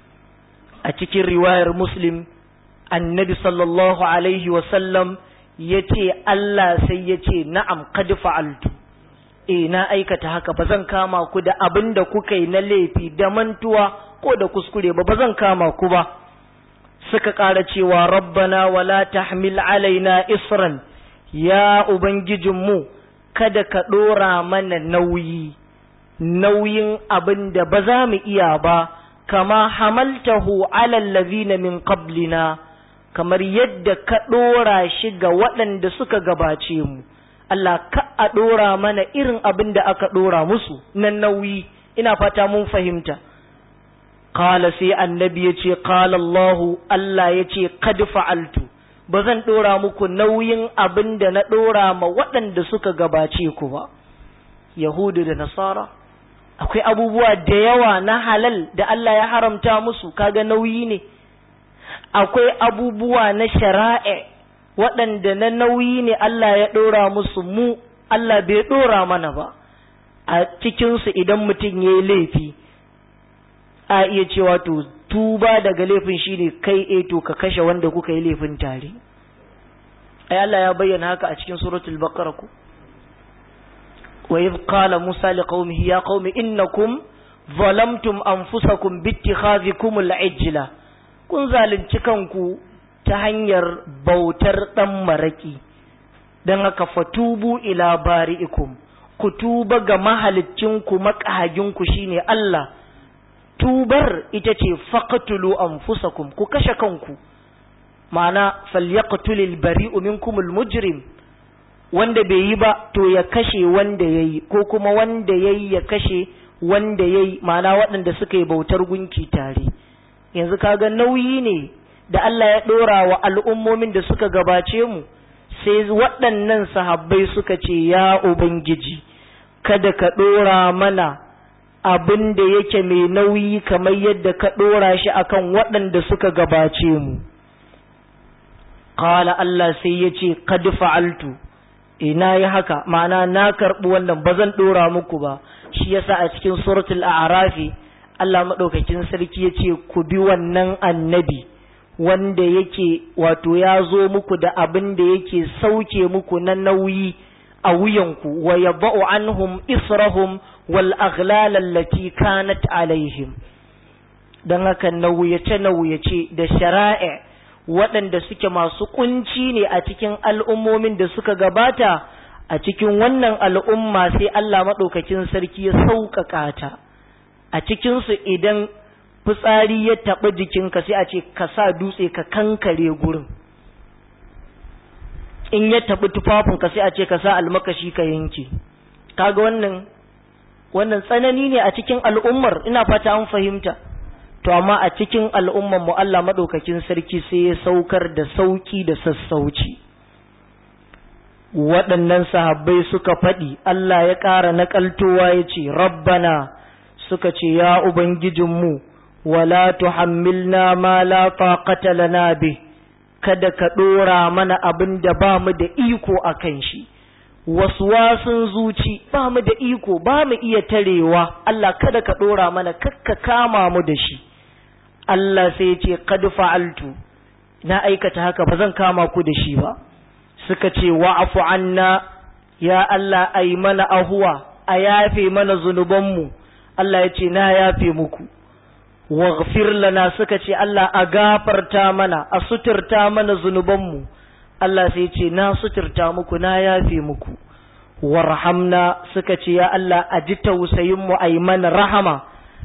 a cikin riwayar muslim annabi sallallahu alaihi wasallam ya ce Allah sai ya ce na'am kad fa'altu eh na aikata haka ba zan kama ku da abin da kuka yi na laifi da mantuwa ko da kuskure ba ba zan kama ku ba suka ƙara cewa rabbana wala tahmil alaina isran ya ubangijinmu kada ka ɗora mana nauyi nauyin abin da ba za mu iya ba kama hamaltahu alal ladhina min qablina kamar yadda ka ɗora shi ga waɗanda suka gabace mu Allah ka a ɗora mana irin abin da aka ɗora musu na nauyi ina fata mun fahimta Kala sai annabi ya ce, Kala Allahu, Allah ya ce, Kad fa'altu, ba zan ɗora muku nauyin abin da na ɗora ma waɗanda suka gabace ku ba. yahudu da nasara akwai abubuwa da yawa na halal da Allah ya haramta musu kaga nauyi ne akwai abubuwa na shara'a waɗanda na nauyi ne Allah ya ɗora musu mu Allah bai ɗora mana ba a cikinsu idan mutum ya yi laifi a iya cewa to tuba daga laifin shine kai e to ka kashe wanda kuka yi laifin tare ai Allah ya bayyana haka a cikin suratul baqara ku wa idh qala musa liqaumihi ya qaumi innakum zalamtum anfusakum bittikhadhikum al-ijla kun zalunci kanku ta hanyar bautar dan maraki dan haka fatubu ila bari'ikum ku tuba ga mahaliccinku makahaginku shine Allah tubar ita ce faqtulu anfusakum ku kashe kanku ma'ana falyaqtulil bari'u minkumul mujrim wanda bai yi ba to ya kashe wanda yayi ko kuma wanda yayi ya kashe wanda yayi ma'ana waɗanda suka yi bautar gunki tare yanzu kaga nauyi ne da Allah ya ɗora wa al'ummomin da suka gabace mu sai waɗannan sahabbai suka ce ya ubangiji kada ka ɗora mana abin da yake mai nauyi kamar yadda ka ɗora shi akan waɗanda suka gabace mu Kala Allah sai ya ce, Kadi fa'altu, ina yi haka, ma'ana na karɓi wannan ba zan ɗora muku ba, shi yasa a cikin suratul a'rafi Allah maɗaukakin sarki ya ce, Ku bi wannan annabi, wanda yake wato ya zo muku da abin da yake sauke muku na nauyi a wuyanku, wa ya ba'u anhum israhum wal aghlal kanat alaihim. Don haka nauyace-nauyace da shara'a waɗanda suke masu kunci ne a cikin al'ummomin da suka gabata a cikin wannan al'umma sai Allah maɗaukakin sarki ya sauƙaƙa ta a cikinsu idan fitsari ya taɓa jikinka sai a ce ka sa dutse ka kankare gurin in ya taɓi tufafinka sai a ce ka sa almakashi ka yanke kaga wannan wannan tsanani ne a cikin al'ummar ina fata an fahimta to amma a cikin al'umman mu Allah madaukakin sarki sai ya saukar da sauki da sassauci waɗannan sahabbai suka faɗi Allah ya ƙara naƙaltowa ya ce rabbana suka ce ya ubangijinmu wala tuhammilna ma la taqata lana bi kada ka ɗora mana abin da ba mu da iko a kan shi waswasun zuci ba mu da iko ba mu iya tarewa Allah kada ka ɗora mana kakka kama mu da shi Allah sai ce qad fa'altu na aikata haka ba zan kama ku da shi ba suka ce wa'fu anna ya Allah ai mana ahuwa a yafe mana zunubanmu Allah ya ce na yafe muku waghfir lana suka ce Allah a gafarta mana a suturta mana zunubanmu Allah sai ce na suturta muku na yafe muku warhamna suka ce ya Allah a ji tausayinmu a yi mana rahama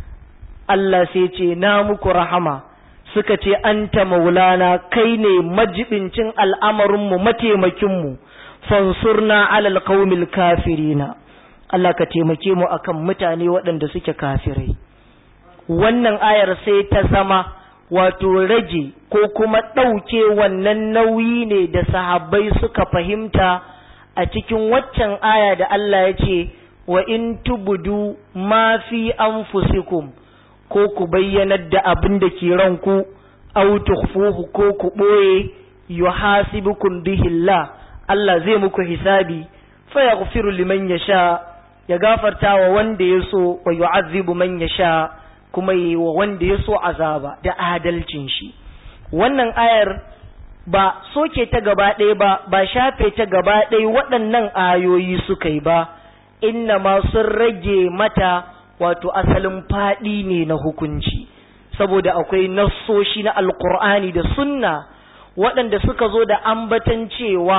Allah sai ce na muku rahama suka ce anta maulana kai ne majibincin al'amarinmu mataimakinmu fansurna alal qaumil kafirina Allah ka taimake mu akan mutane waɗanda suke kafirai wannan ayar sai ta zama wato rage ko kuma ɗauke wannan nauyi ne da sahabbai suka fahimta a cikin waccan aya da Allah ya ce wa in tubudu ma fi anfusikum ko ku bayyanar da abin da ke ranku aw tukhfuhu ko ku boye yuhasibukum bihi Allah Allah zai muku hisabi fa yaghfiru liman yasha ya gafarta wa wanda ya so wa yu'azzibu man yasha kuma yi wa wanda ya so azaba da adalcin shi wannan ayar ba soke ta gaba ɗaya ba ba shafe ta gaba ɗaya waɗannan ayoyi suka yi ba inna ma sun rage mata wato asalin faɗi ne na hukunci saboda akwai nassoshi na alkur'ani da sunna waɗanda suka zo da ambatan cewa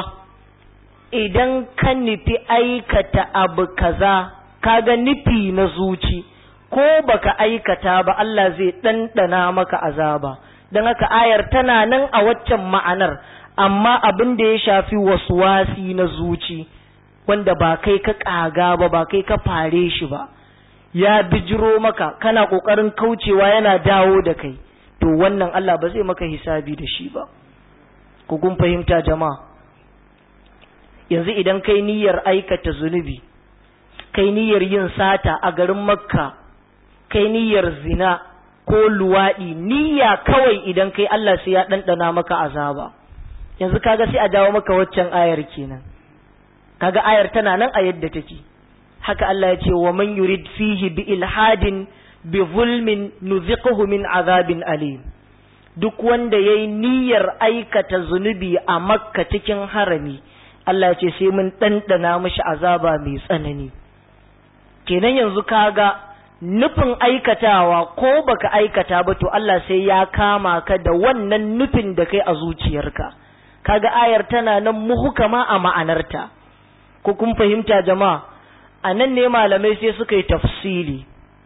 idan ka nufi aikata abu kaza kaga nufi na zuci ko baka aikata ba Allah zai ɗanɗana maka azaba don haka ayar tana nan a waccan ma'anar amma abin da ya shafi wasi na zuci wanda ba kai ka ƙaga ba ba kai ka fare shi ba ya bijiro maka kana ƙoƙarin kaucewa yana dawo da kai to wannan Allah ba zai maka hisabi da shi ba ku kun fahimta jama'a yanzu idan kai niyyar aikata zunubi kai niyyar yin sata a garin makka kai niyyar zina ko luwaɗi niyya kawai idan kai Allah sai ya ɗanɗana maka azaba yanzu kaga sai a dawo maka waccan ayar kenan kaga ayar tana nan a yadda take haka Allah ya ce wa man yurid fihi bi ilhadin bi zulmin nuziquhu min azabin alim duk wanda yayi niyyar aikata zunubi a makka cikin harami Allah ya ce sai mun ɗanɗana mishi azaba mai tsanani kenan yanzu kaga nufin aikatawa ko baka aikata ba to Allah sai ya kama ka da wannan nufin da kai a zuciyarka kaga ayar tana nan muhukama a ma'anarta ko kun fahimta jama'a a nan ne malamai sai suka yi tafsili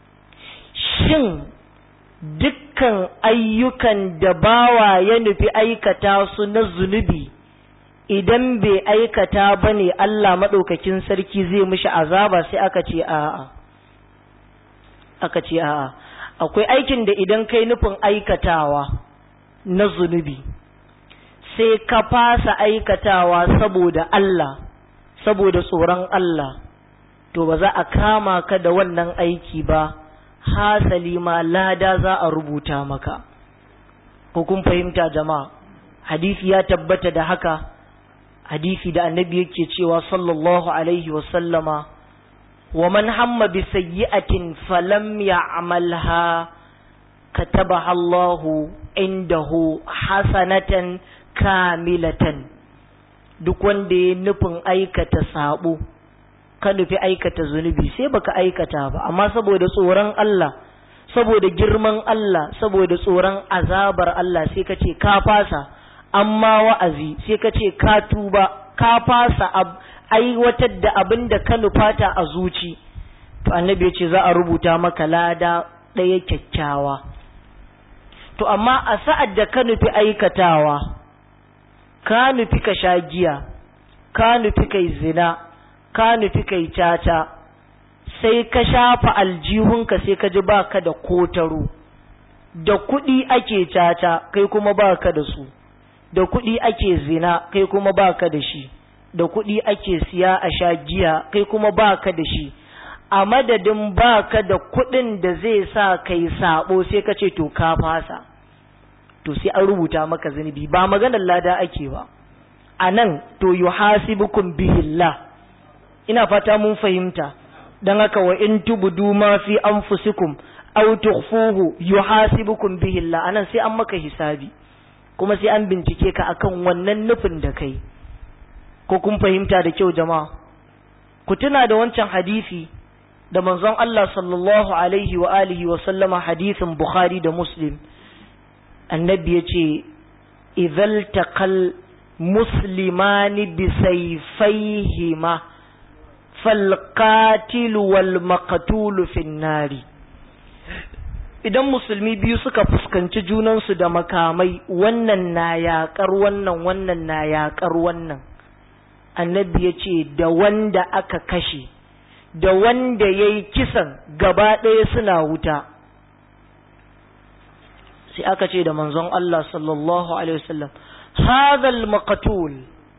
shin dukkan ayyukan da bawa ya nufi aikata su na zunubi idan bai aikata ba ne Allah maɗaukakin sarki zai mishi azaba sai aka ce a'a aka ce a'a akwai aikin da idan kai nufin aikatawa na zunubi sai ka fasa aikatawa saboda Allah saboda tsoron Allah to ba za a kama ka da wannan aiki ba hasali ma lada za a rubuta maka ko kun fahimta jama'a hadisi ya tabbata da haka hadisi da annabi yake cewa sallallahu alaihi wa sallama wa man hamma bi sayyi'atin falam ya'malha katabaha Allahu indahu hasanatan kamilatan duk wanda ya nufin aikata sabo ka nufi aikata zunubi sai baka aikata ba amma saboda tsoron Allah saboda girman Allah saboda tsoron azabar Allah sai ka ce ka fasa amma wa'azi sai ka ce ka tuba ka fasa aiwatar da abin da ka nufata a zuci to annabi ya ce za a rubuta maka lada ɗaya kyakkyawa to amma a sa'ad da ka nufi aikatawa ka nufi ka sha giya ka nufi kai zina ka nufi kai caca sai ka shafa aljihunka sai ka ji baka da kotaro da kuɗi ake caca kai kuma baka da su da kuɗi ake zina kai kuma baka da shi da kuɗi ake siya a sha giya kai kuma baka da shi a madadin baka da kuɗin da zai sa kai sabo sai ka ce to ka fasa to sai an rubuta maka zunubi ba maganar lada ake ba a nan to yuhasibukum bihillah ina fata mun fahimta dan haka wa in tubdu ma fi anfusikum aw tukhfuhu yuhasibukum bihillah anan sai an maka hisabi kuma sai an bincike ka akan wannan nufin da kai ko kun fahimta da kyau jama'a ku tuna da wancan hadisi da manzon Allah sallallahu alaihi wa alihi wa sallama hadisin Bukhari da Muslim annabi ya ce idhal taqal muslimani bi sayfayhima fal qatil wal maqtul fin nari idan musulmi biyu suka fuskanci junansu da makamai wannan na yaƙar wannan wannan na yaƙar wannan annabi ya ce da wanda aka kashe da wanda ya yi kisan gaba ɗaya suna wuta sai aka ce da manzon Allah sallallahu alaihi wasallam hadhal maqtul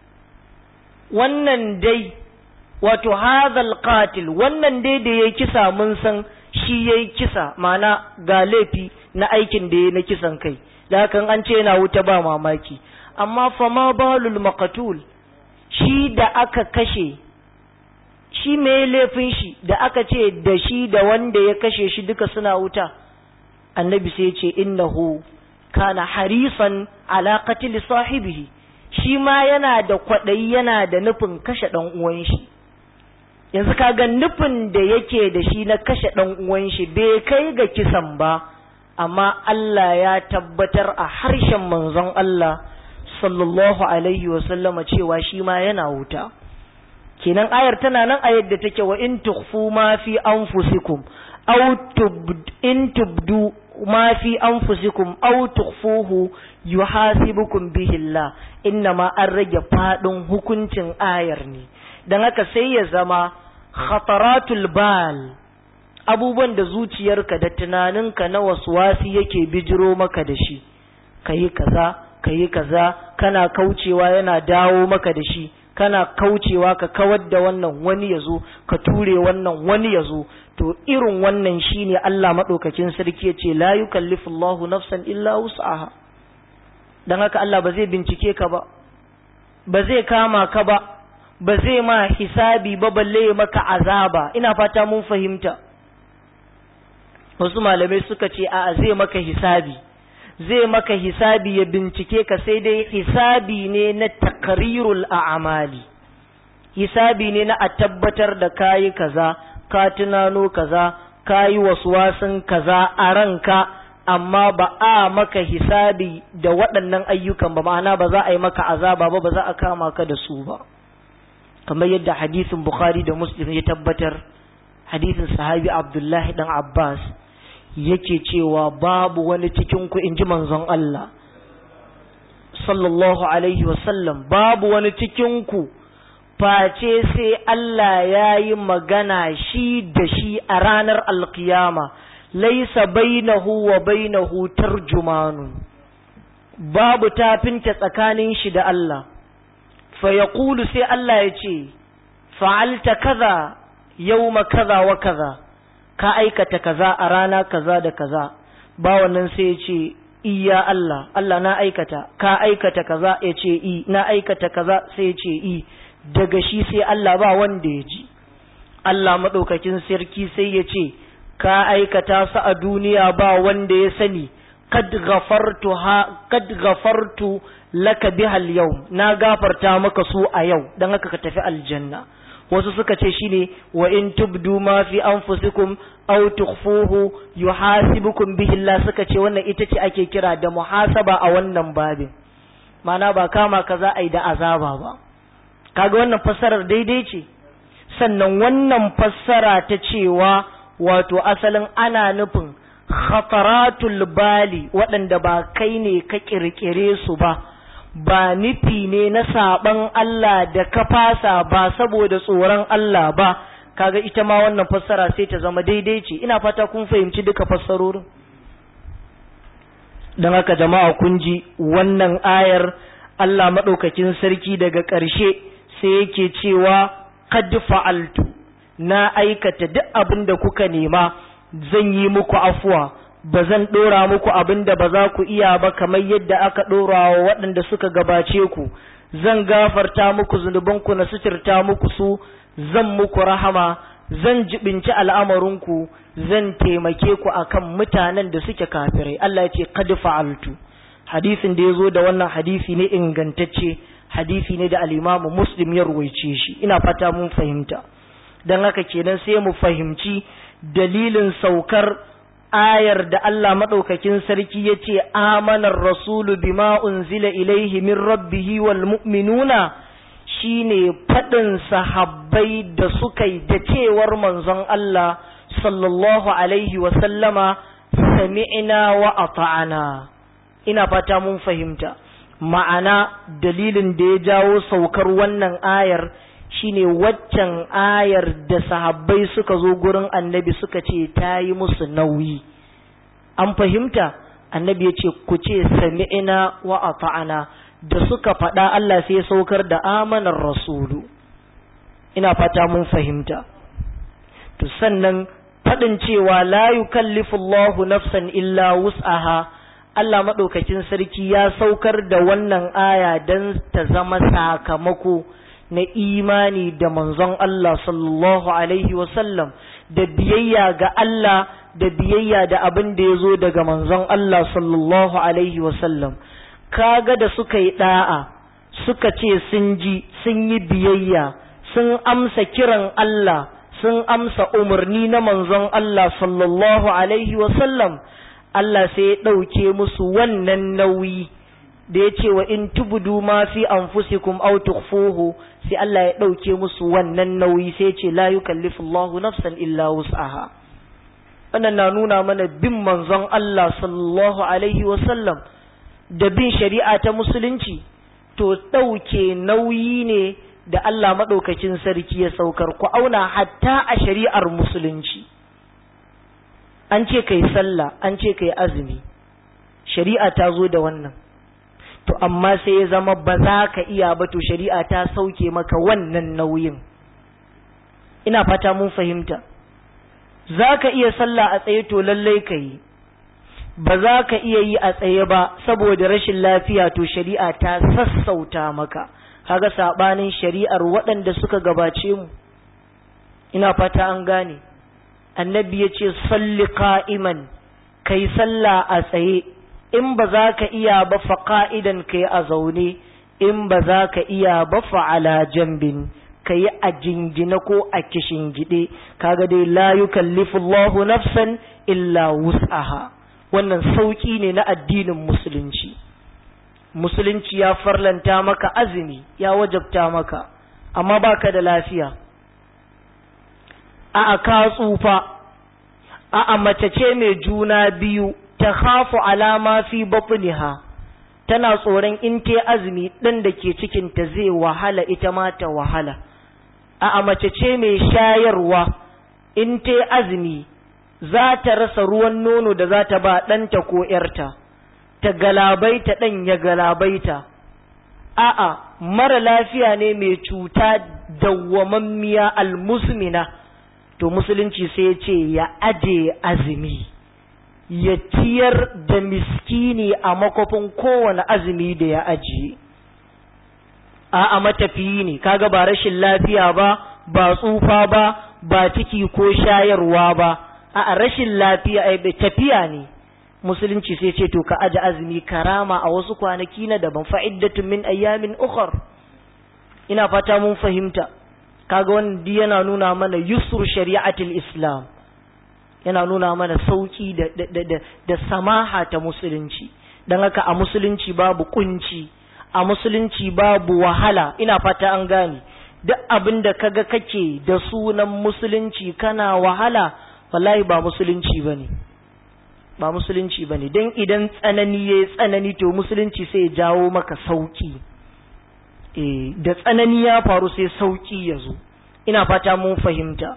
wannan dai wato hadhal qatil wannan dai da yayi kisa mun san shi yayi kisa mana ga laifi na aikin da yayi na kisan kai da hakan an ce yana wuta ba mamaki amma fa ma balul maqtul shi da aka kashe shi me laifin shi da aka ce da shi da wanda ya kashe shi duka suna wuta annabi sai ce innahu kana harisan ala qatl sahibihi shi ma yana da kwaɗayi yana da nufin kashe ɗan uwan shi yanzu kaga nufin da yake da shi na kashe ɗan uwan shi bai kai ga kisan ba amma Allah ya tabbatar a harshen manzon Allah sallallahu alaihi wa sallama cewa shi ma yana wuta kenan ayar tana nan a yadda take wa in tukhfu ma fi anfusikum aw in tubdu ma fi anfusikum aw tukhfuhu yuhasibukum bihi Allah innama an rage fadin hukuncin ayar ne dan haka sai ya zama khataratul bal abubuwan da zuciyarka da tunaninka na waswasi yake bijiro maka da shi kayi kaza kayi kaza kana kaucewa yana dawo maka da shi kana kaucewa ka kawar da wannan wani ya zo ka ture wannan wani ya zo to irin wannan shine Allah maɗaukakin sarki ya ce la yukallifu Allahu nafsan illa wus'aha dan haka Allah ba zai bincike ka ba ba zai kama ka ba ba zai ma hisabi ba balle maka azaba ina fata mun fahimta wasu malamai suka ce a zai maka hisabi zai maka hisabi ya bincike ka sai dai hisabi ne na takrirul a'amali hisabi ne na a tabbatar da kayi kaza ka tunano kaza kayi waswasin kaza a ranka amma ba a maka hisabi da waɗannan ayyukan ba ma'ana ba za a yi maka azaba ba ba za a kama ka da su ba kamar yadda hadisin bukhari da muslim ya tabbatar hadisin sahabi abdullahi dan abbas yake cewa babu wani cikin ku inji manzon Allah sallallahu alaihi wasallam babu wani cikin ku face sai Allah ya yi magana shi da shi a ranar alkiyama laisa bainahu wa bainahu tarjumanu babu tafinta tsakanin shi da Allah fa yaqulu sai Allah ya ce fa'alta kaza yawma kaza wa kaza ka aikata kaza a rana kaza da kaza ba wannan sai ya ce iya Allah Allah na aikata ka aikata kaza ya ce i na aikata kaza sai ya ce i daga shi sai Allah ba wanda ya ji Allah maɗaukakin sarki sai ya ce ka aikata su a duniya ba wanda ya sani kad ghafartu ha kad ghafartu laka bihal yau na gafarta maka su a yau dan haka ka tafi aljanna wasu suka ce shine wa in tubdu ma fi anfusikum aw tukhfuhu yuhasibukum bihi Allah suka ce wannan ita ce ake kira da muhasaba a wannan babin mana ba kama ka za a yi da azaba ba kaga wannan fassarar daidai ce sannan wannan fassara ta cewa wato asalin ana nufin khataratul bali waɗanda ba kai ne ka kirkire su ba ba nufi ne na saban Allah da ka fasa ba saboda tsoron Allah ba kaga ita ma wannan fassara sai ta zama daidai ce ina fata kun fahimci duka fassarorin don haka jama'a kun ji wannan ayar Allah maɗaukakin sarki daga ƙarshe sai yake cewa kad fa'altu na aikata duk abin da kuka nema zan yi muku afuwa ba zan ɗora muku abin da ba za ku iya ba kamar yadda aka ɗora wa waɗanda suka gabace ku zan gafarta muku zunubanku na suturta muku su zan muku rahama zan jibinci al'amarinku zan taimake ku akan mutanen da suke kafirai Allah ya ce kad fa'altu hadisin da ya zo da wannan hadisi ne ingantacce hadisi ne da al'imamu muslim ya ruwaice shi ina fata mun fahimta don haka kenan sai mu fahimci dalilin saukar ayar da Allah maɗaukakin sarki ya ce amanar rasulu bima unzila ilaihi min rabbihi wal mu'minuna shine faɗin sahabbai da suka yi da cewar manzon Allah sallallahu alaihi wa sallama sami'na wa ata'ana ina fata mun fahimta ma'ana dalilin da ya jawo saukar wannan ayar shine waccan ayar da sahabbai suka zo gurin annabi suka ce ta yi musu nauyi an fahimta annabi ya ce ku ce sami'ina wa ata'ana da suka faɗa Allah sai saukar da amanar rasulu ina fata mun fahimta to sannan faɗin cewa la yukallifu Allahu nafsan illa wus'aha Allah maɗaukakin sarki ya saukar da wannan aya don ta zama sakamako na imani da manzon Allah sallallahu Alaihi wasallam da biyayya ga Allah da biyayya da abin da ya zo daga manzon Allah sallallahu Alaihi wasallam kaga da suka yi ɗa'a suka ce sun ji sun yi biyayya sun amsa kiran Allah sun amsa umarni na manzon Allah sallallahu Alaihi wasallam Allah sai ya ɗauke musu wannan nauyi da ya ce wa in tubudu ma fi anfusikum aw tukhfuhu sai Allah ya ɗauke musu wannan nauyi sai ya ce la yukallifu Allahu nafsan illa wus'aha wannan na nuna mana bin manzon Allah sallallahu alaihi wa sallam da bin shari'a ta musulunci to ɗauke nauyi ne da Allah maɗaukakin sarki ya saukar ku auna hatta a shari'ar musulunci an ce kai sallah an ce kai azumi shari'a ta zo da wannan to amma sai ya zama ba za ka iya ba to shari'a ta sauke maka wannan nauyin ina fata mun fahimta za ka iya sallah a tsaye to lallai ka yi ba za ka iya yi a tsaye ba saboda rashin lafiya to shari'a ta sassauta maka kaga sabanin shari'ar waɗanda suka gabace mu ina fata an gane annabi ya ce salli qa'iman kai sallah a tsaye in ba za ka iya ba fa qa'idan kai a zaune in ba za ka iya ba fa ala jambin kai a jingina ko a kishingide kaga dai la yukallifu Allahu nafsan illa wus'aha wannan sauki ne na addinin musulunci musulunci ya farlanta maka azumi ya wajabta maka amma baka da lafiya a ka tsufa a mace ce mai juna biyu ta khafu alama fi batniha tana tsoron in ta azumi ɗan da ke cikinta zai wahala ita ma ta wahala a mace ce mai shayarwa in ta azumi za ta rasa ruwan nono da za ta ba ɗanta ko ‘yarta ta galabaita ɗan ya galabaita a'a mara lafiya ne mai cuta dawwamammiya almusmina to musulunci sai ya ce ya aje azumi ya ciyar da miskini a makofin kowane azumi da ya ajiye a'a matafiyi ne kaga ba rashin lafiya ba ba tsufa ba ba ciki ko shayarwa ba a rashin lafiya ai tafiya ne musulunci sai ce to ka aje azumi karama a wasu kwanaki na daban fa'iddatun min ayyamin ukhar ina fata mun fahimta kaga wannan yana nuna mana yusur shari'atul islam yana nuna mana sauki da da da, da samaha ta musulunci dan haka a musulunci babu kunci a musulunci babu wahala ina fata an gane duk abin da kaga kake da sunan musulunci kana wahala wallahi ba musulunci bane ba musulunci bane dan idan tsanani yayi tsanani to musulunci sai ya jawo maka sauki eh da tsanani ya faru sai sauki ya zo ina fata mun fahimta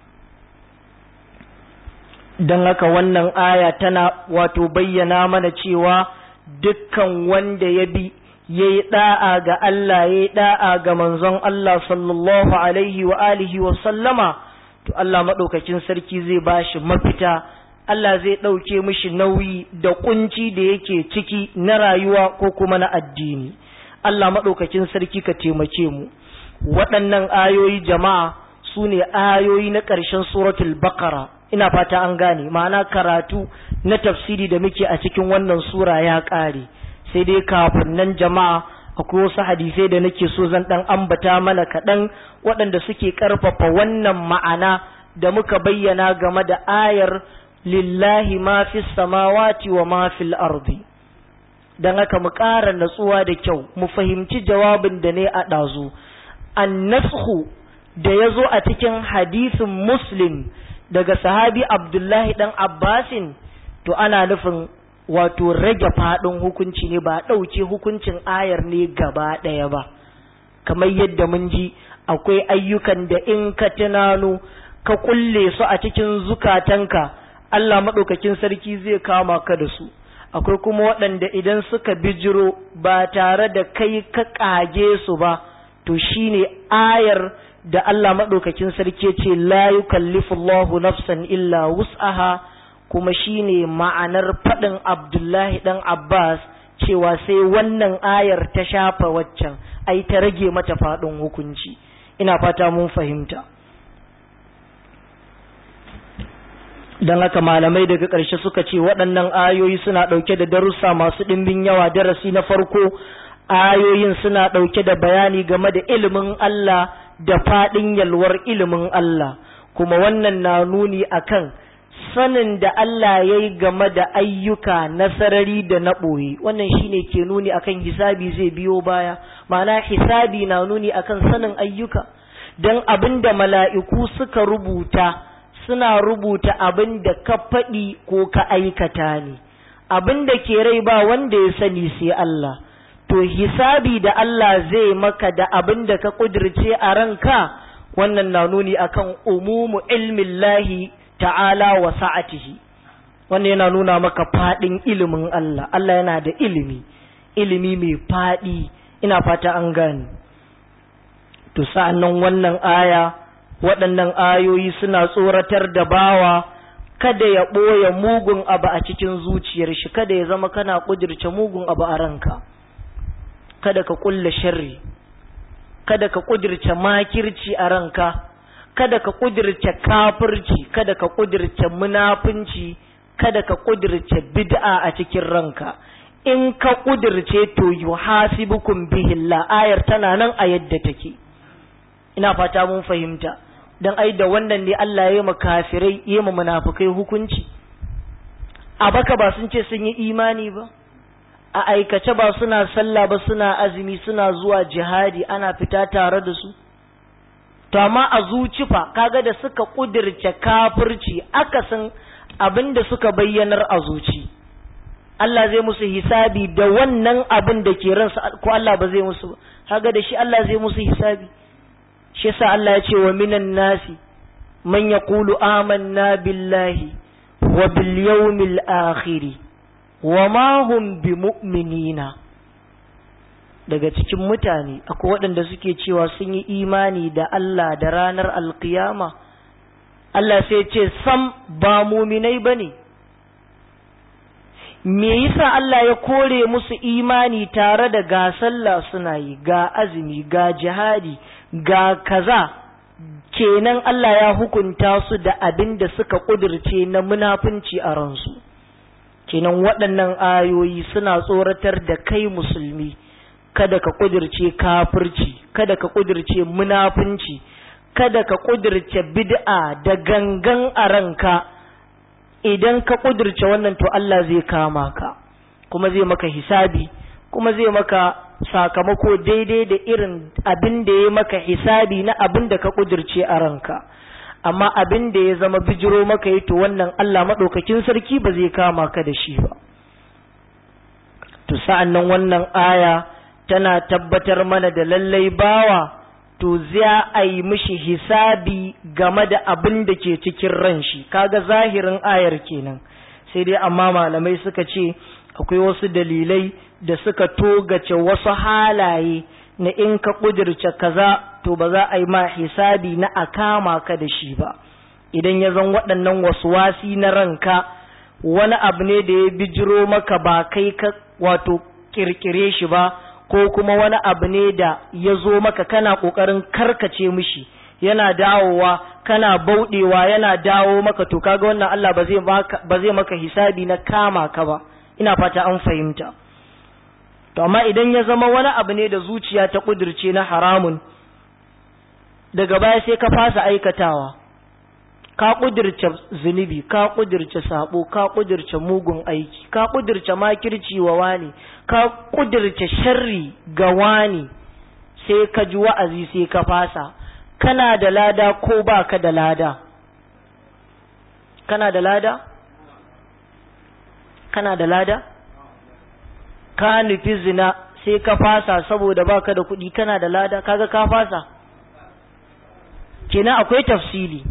dan haka wannan aya tana wato bayyana mana cewa dukkan wanda ya bi ya yi ɗa'a ga Allah ya yi ɗa'a ga manzon Allah sallallahu alaihi wa alihi wa sallama to Allah maɗaukakin sarki zai ba shi mafita Allah zai ɗauke mishi nauyi da ƙunci da yake ciki na rayuwa ko kuma na addini Allah maɗaukakin sarki ka taimake mu waɗannan ayoyi jama'a su ne ayoyi na ƙarshen suratul baqara ina fata an gane ma'ana karatu na tafsiri da muke a cikin wannan sura ya ƙare sai dai kafin nan jama'a akwai wasu hadisai da nake so zan dan ambata mana kaɗan waɗanda suke ƙarfafa wannan ma'ana da muka bayyana game da ayar lillahi ma fi samawati wa ma fil ardi dan haka mu ƙara natsuwa da kyau mu fahimci jawabin da ne a ɗazu annashu da ya zo a cikin hadisin muslim daga sahabi abdullahi dan abbasin to ana nufin wato rage faɗin hukunci ne ba ɗauke hukuncin ayar ne gaba ɗaya ba kamar yadda mun ji akwai ayyukan da in ka tunano ka kulle su a cikin zukatanka Allah maɗaukakin sarki zai kama ka da su akwai kuma waɗanda idan suka bijiro ba tare da kai ka ƙage su ba to shine ayar da Allah maɗaukakin sarki ce la yukallifu Allahu nafsan illa wus'aha kuma shine ma'anar faɗin Abdullahi ɗan Abbas cewa sai wannan ayar ta shafa waccan ai ta rage mata faɗin hukunci ina fata mun fahimta don haka malamai daga ƙarshe suka ce waɗannan ayoyi suna ɗauke da darussa masu ɗimbin yawa darasi na farko ayoyin suna ɗauke da bayani game da ilimin Allah da faɗin yalwar ilimin Allah kuma wannan na nuni akan sanin da Allah ya yi game da ayyuka na sarari da na ɓoye wannan shine ke nuni akan hisabi zai biyo baya ma'ana hisabi na nuni akan sanin ayyuka don abin da mala'iku suka rubuta suna rubuta abin da ka faɗi ko ka aikata ne abin da ke rai ba wanda ya sani sai Allah to hisabi da Allah zai maka da abin da ka ƙudirce a ranka wannan na nuni akan umumu ilmin lahi ta'ala wa sa'atihi wannan yana nuna maka fadin ilimin Allah Allah yana da ilimi ilimi mai faɗi ina fata an gani to sa'annan wannan aya waɗannan ayoyi suna tsoratar da bawa kada ya ɓoye mugun abu a cikin zuciyar shi kada ya zama kana ƙudirce mugun abu a ranka kada ka ƙulla sharri kada ka ƙudirce makirci a ranka kada ka ƙudirce kafirci kada ka ƙudirce munafunci kada ka ƙudirce bid'a a cikin ranka in ka ƙudirce to yuhasibukum bihillah ayar tana nan a yadda take ina fata mun fahimta dan ai da wannan ne Allah ya yi ma kafirai ya ma munafikai hukunci a baka ba sun ce sun yi imani ba a aikace ba suna sallah ba suna azumi suna zuwa jihadi ana fita tare da su to amma a zuci fa kaga da suka kudirce kafirci akasin abin da suka bayyanar a zuci Allah zai musu hisabi da wannan abin da ke ransa ko Allah ba zai musu ba kaga da shi Allah zai musu hisabi shi yasa Allah ya ce wa minan nasi man yaqulu amanna billahi wa bil yawmil akhir wa ma hum bimu'minina daga cikin mutane akwai waɗanda suke cewa sun yi imani da Allah da ranar alkiyama Allah sai ce sam ba muminai bane me yasa Allah ya kore musu imani tare da ga sallah suna yi ga azumi ga jihadi ga kaza kenan Allah ya hukunta su da abin da suka kudirce na munafunci a ransu kenan waɗannan ayoyi suna tsoratar da kai musulmi kada ka kudirce kafirci kada ka kudirce munafunci kada ka kudirce bid'a da gangan a ranka idan ka kudirce wannan to Allah zai kama ka kuma zai maka hisabi kuma zai maka sakamako daidai da irin abin da ya maka hisabi na abin da ka kudirce a ranka amma abin da ya zama bijiro maka yi to wannan Allah maɗaukakin sarki ba zai kama ka da shi ba to sa'an nan wannan aya tana tabbatar mana da lallai bawa to za a yi mishi hisabi game da abin da ke cikin ran shi kaga zahirin ayar kenan sai dai amma malamai suka ce akwai wasu dalilai da suka togace wasu halaye na in ka ƙudirce kaza to ba za a yi ma hisabi na a kama ka da shi ba idan ya zan waɗannan wasu wasi na ranka wani abu ne da ya bijiro maka ba kai ka wato kirkire shi ba ko kuma wani abu ne da ya zo maka kana ƙoƙarin karkace mishi yana dawowa kana bauɗewa yana dawo maka to kaga wannan Allah ba zai maka hisabi na kama ka ba ina fata an fahimta to amma idan ya zama wani abu ne da zuciya ta kudirce na haramun daga baya sai ka fasa aikatawa ka kudirce zunubi ka kudirce sabo ka kudirce mugun aiki ka kudirce makirci wa wani ka kudirce sharri ga wani sai ka ji wa'azi sai ka fasa kana da lada ko baka da lada kana da lada kana da lada ka nufi zina sai ka fasa saboda baka da kuɗi kana da lada kaga ka fasa kenan akwai tafsili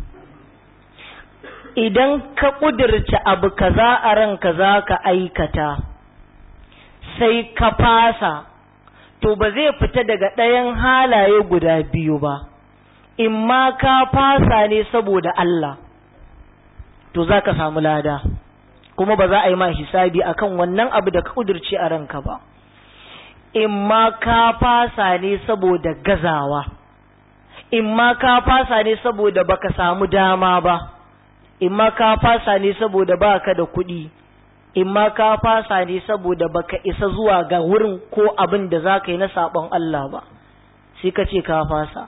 idan ka ƙudurce abu kaza a ranka za ka aikata sai ka fasa to ba zai fita daga ɗayan halaye guda biyu ba in ma ka fasa ne saboda Allah to za ka samu lada kuma ba za a yi ma hisabi akan wannan abu da ka ƙudurce a ranka ba in ma ka fasa ne saboda gazawa in ma ka fasa ne saboda baka samu dama ba in ma ka fasa ne saboda baka da kuɗi in ma ka fasa ne saboda baka isa zuwa ga wurin ko abin da za ka yi na saɓon Allah ba sai ka ce ka fasa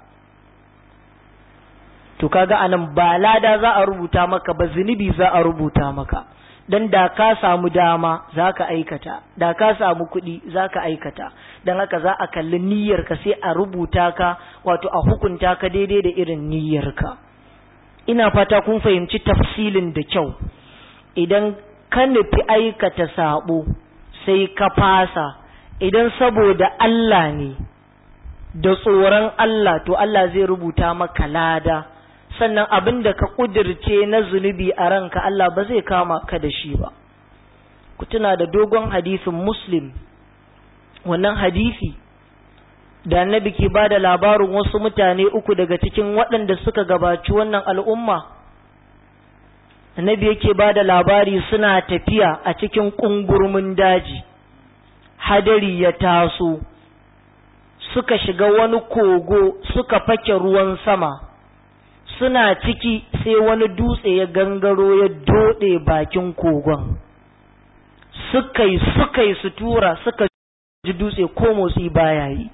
to kaga anan ba lada za a rubuta maka ba zunubi za a rubuta maka dan da ka samu dama za ka aikata da ka samu kuɗi za ka aikata don haka za a kalli niyyarka sai a rubuta ka wato a hukunta ka daidai da irin niyyarka ina fata kun fahimci tafsilin da kyau idan ka nufi aikata sabo sai ka fasa idan saboda Allah ne da tsoron Allah to Allah zai rubuta maka lada sannan abin da ka ƙudirce na zunubi a ranka Allah ba zai kama ka da shi ba ku tuna da dogon hadisin muslim wannan hadisi da annabi ke ba da labarin wasu mutane uku daga cikin waɗanda suka gabaci wannan al'umma annabi yake ba da labari suna tafiya a cikin ƙungurmin daji hadari ya taso suka shiga wani kogo suka fake ruwan sama suna ciki sai wani dutse ya gangaro ya doɗe bakin kogon suka yi suka yi sutura suka ji dutse ko motsi baya yi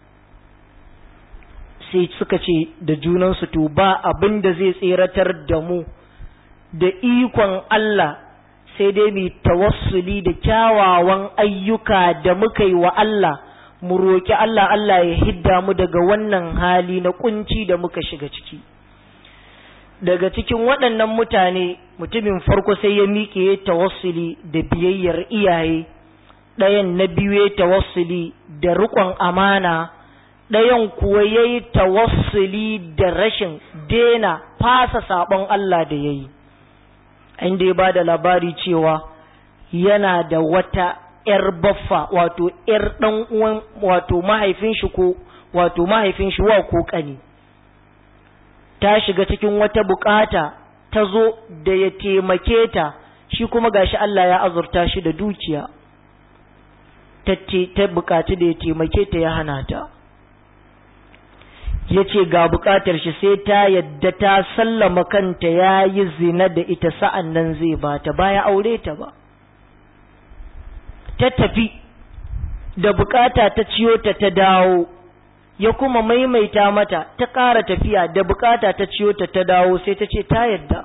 sai suka ce da junansu to ba abin da zai tseratar da mu da ikon Allah sai dai mu tawassuli da kyawawan ayyuka da muka yi wa Allah mu roƙi Allah Allah ya hidda mu daga wannan hali na kunci da muka shiga ciki daga cikin waɗannan mutane mutumin farko sai ya miƙe ya tawassuli da biyayyar iyaye ɗayan na biyu ya tawassuli da riƙon amana ɗayan kuwa ya yi tawassuli da rashin dena fasa saɓon Allah da ya yi inda ya ba da labari cewa yana da wata ‘yar baffa wato ‘yar ɗan uwan wato mahaifin shi ko wato mahaifin shi wa ko ƙani ta shiga cikin wata bukata ta zo da ya taimake ta shi kuma gashi Allah ya azurta shi da dukiya ta bukaci da ya taimake ta ya hana ta ya ce ga bukatar shi sai ta yadda ta sallama kanta ya yi zina da ita sa'an nan zai ba ta baya aure ta ba ta tafi da bukata ta ciyo ta ta dawo ya kuma maimaita mata ta ƙara tafiya da bukata ta ciyo ta ta dawo sai ta ce ta yadda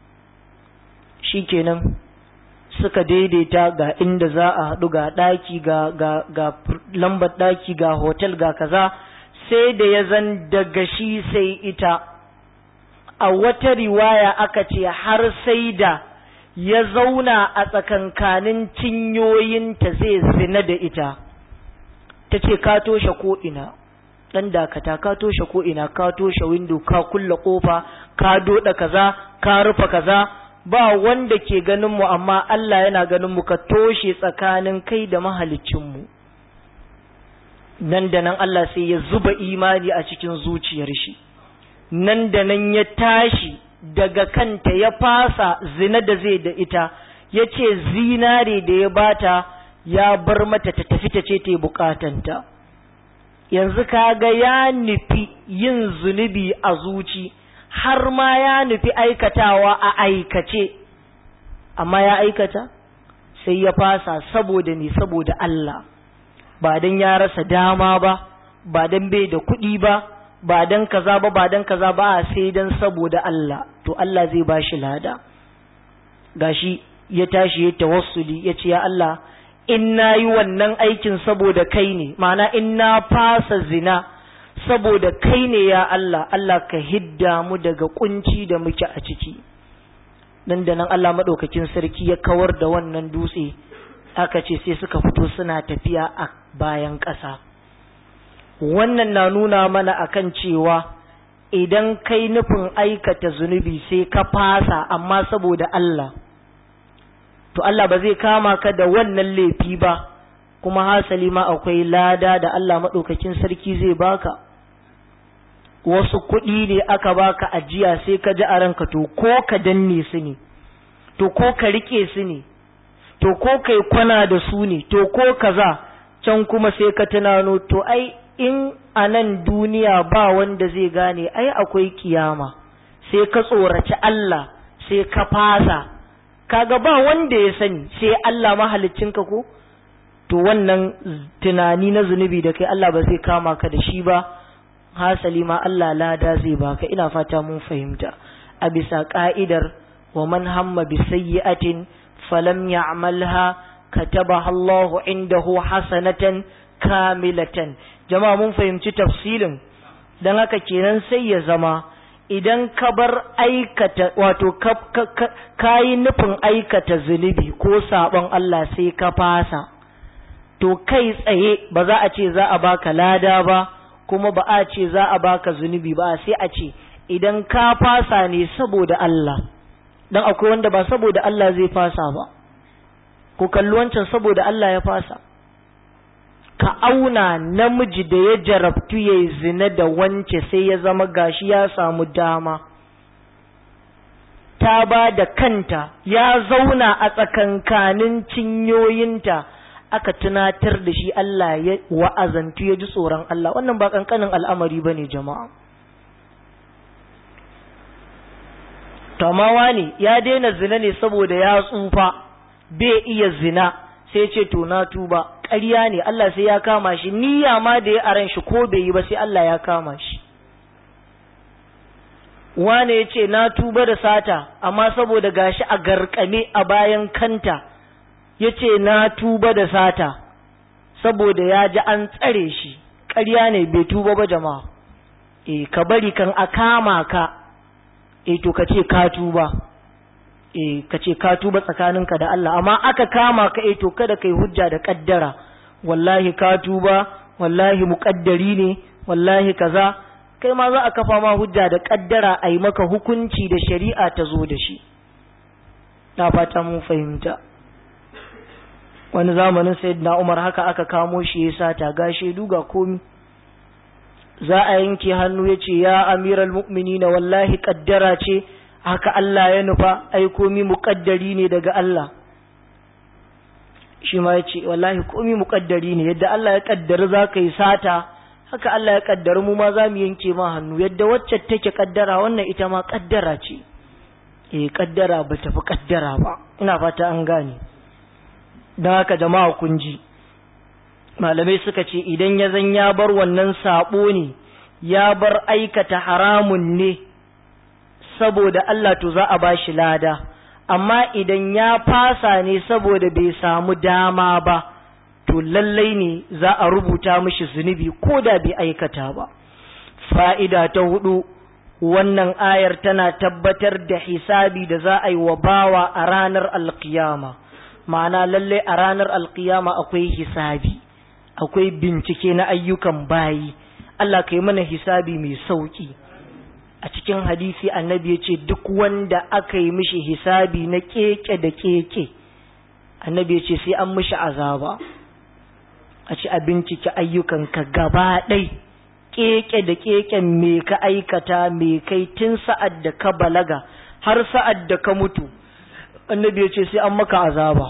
shi kenan suka daidaita ga inda za a haɗu ga ɗaki ga, ga, ga lambar ɗaki ga hotel ga kaza sai da ya zan daga shi sai ita a wata riwaya aka ce har sai da ya zauna a tsakankanin cinyoyinta zai zina da ita ta ce ka toshe ko'ina ɗan dakata ka toshe ko'ina ka toshe windo ka kulla ƙofa ka doɗa kaza ka rufa kaza ba wanda ke ganinmu amma Allah yana ganinmu ka toshe tsakanin kai da mahalicinmu nan da nan Allah sai ya zuba imani a cikin zuciyar shi nan da nan ya tashi daga kanta ya fasa zina da zai da ita ya ce zinare da ya bata ya bar mata ta tafi ta ce ta bukatanta yanzu kaga ya nufi yin zunubi a zuci har ma ya nufi aikatawa a aikace amma ya aikata sai ya fasa saboda ne saboda Allah ba don ya rasa dama ba ba don bai da kuɗi ba ba don kaza ba ba don kaza ba sai don saboda Allah to Allah zai ba shi lada gashi ya tashi ya tawassuli ya ce ya Allah in na yi wannan aikin saboda kai ne ma'ana in na fasa zina saboda kai ne ya Allah Allah ka hidda mu daga kunci da muke a ciki nan da nan Allah maɗaukakin sarki ya kawar da wannan dutse aka ce sai suka fito suna tafiya a bayan ƙasa wannan na nuna mana akan cewa idan kai nufin aikata zunubi sai ka fasa amma saboda Allah to Allah ba zai kama ka da wannan laifi ba kuma hasali ma akwai lada da Allah maɗaukakin sarki zai baka wasu kuɗi ne aka baka ajiya sai ka ji a ranka to ko ka danne su ne to ko ka rike su ne to ko kai kwana da su ne to ko kaza can kuma sai ka tunano to ai in a nan duniya ba wanda zai gane ai akwai kiyama sai ka tsoraci Allah sai ka fasa kaga ba wanda ya sani sai Allah ka ko to wannan tunani na zunubi da kai Allah ba zai kama ka da shi ba hasali ma Allah lada zai baka ina fata mun fahimta a bisa ka'idar wa man hamma bi sayyi'atin falam ya'malha katabaha Allahu indahu hasanatan kamilatan jama'a mun fahimci tafsilin dan haka kenan sai ya zama idan ka bar aikata wato ka yi nufin aikata zunubi ko sabon Allah sai ka fasa to kai tsaye ba za a ce za a baka lada ba kuma ba a ce za a baka zunubi ba sai a ce idan ka fasa ne saboda Allah dan akwai wanda ba saboda Allah zai fasa ba ku kalli wancan saboda Allah ya fasa ka auna namiji da ya jarabtu ya zina da wance sai ya zama gashi ya samu dama ta ba da kanta ya zauna a tsakankanin cinyoyinta aka tunatar da shi Allah ya wa'azantu ya ji tsoron Allah wannan ba kankanin al'amari ba ne jama'a tamawa ne ya daina zina ne saboda ya tsufa bai iya zina sai ce to na tuba ƙarya ne Allah sai ya kama shi niyya ma da ya aran shi ko bai yi ba sai Allah ya kama shi wane ya ce na tuba da sata amma saboda gashi a garkame a bayan kanta ya ce na tuba da sata saboda ya ji an tsare shi ƙarya ne bai tuba ba jama'a e ka bari kan a kama ka e to ka ce ka tuba e ka ce ka tuba tsakaninka da Allah amma aka kama ka e to kada kai hujja da kaddara wallahi ka tuba wallahi muƙaddari ne wallahi kaza kai ma za a kafa ma hujja da kaddara a yi maka hukunci da shari'a ta zo da shi na fata mun fahimta wani zamanin sayyidina Umar haka aka kamo shi ya sata ga shaidu ga komi za a yanke hannu ya ce ya amiral mu'minina wallahi kaddara ce haka Allah ya nufa ai komi muƙaddari ne daga Allah shi ma ya ce wallahi komi muƙaddari ne yadda Allah ya kaddari za ka yi sata haka Allah ya kaddari mu ma za mu yanke ma hannu yadda wacce take kaddara wannan ita ma kaddara ce eh kaddara ba tafi kaddara ba ina fata an gane don haka jama'a kun ji malamai suka ce idan ya zan ya bar wannan sabo ne ya bar aikata haramun ne saboda Allah to za a ba shi lada amma idan ya fasa ne saboda bai samu dama ba to lallai ne za a rubuta mishi zunubi ko da bai aikata ba fa'ida ta hudu wannan ayar tana tabbatar da hisabi da za a yi wa bawa a ranar alkiyama ma'ana lallai a ranar alkiyama akwai hisabi akwai bincike na ayyukan bayi Allah ka yi mana hisabi mai sauki a cikin hadisi annabi ya ce duk wanda aka yi mishi hisabi na keke da keke annabi ya ce sai an mishi azaba a ci a bincike ayyukanka gaba ɗai keke da keken me ka aikata me kai tun sa'ad da ka balaga har sa'ad da ka mutu annabi ya ce sai an maka azaba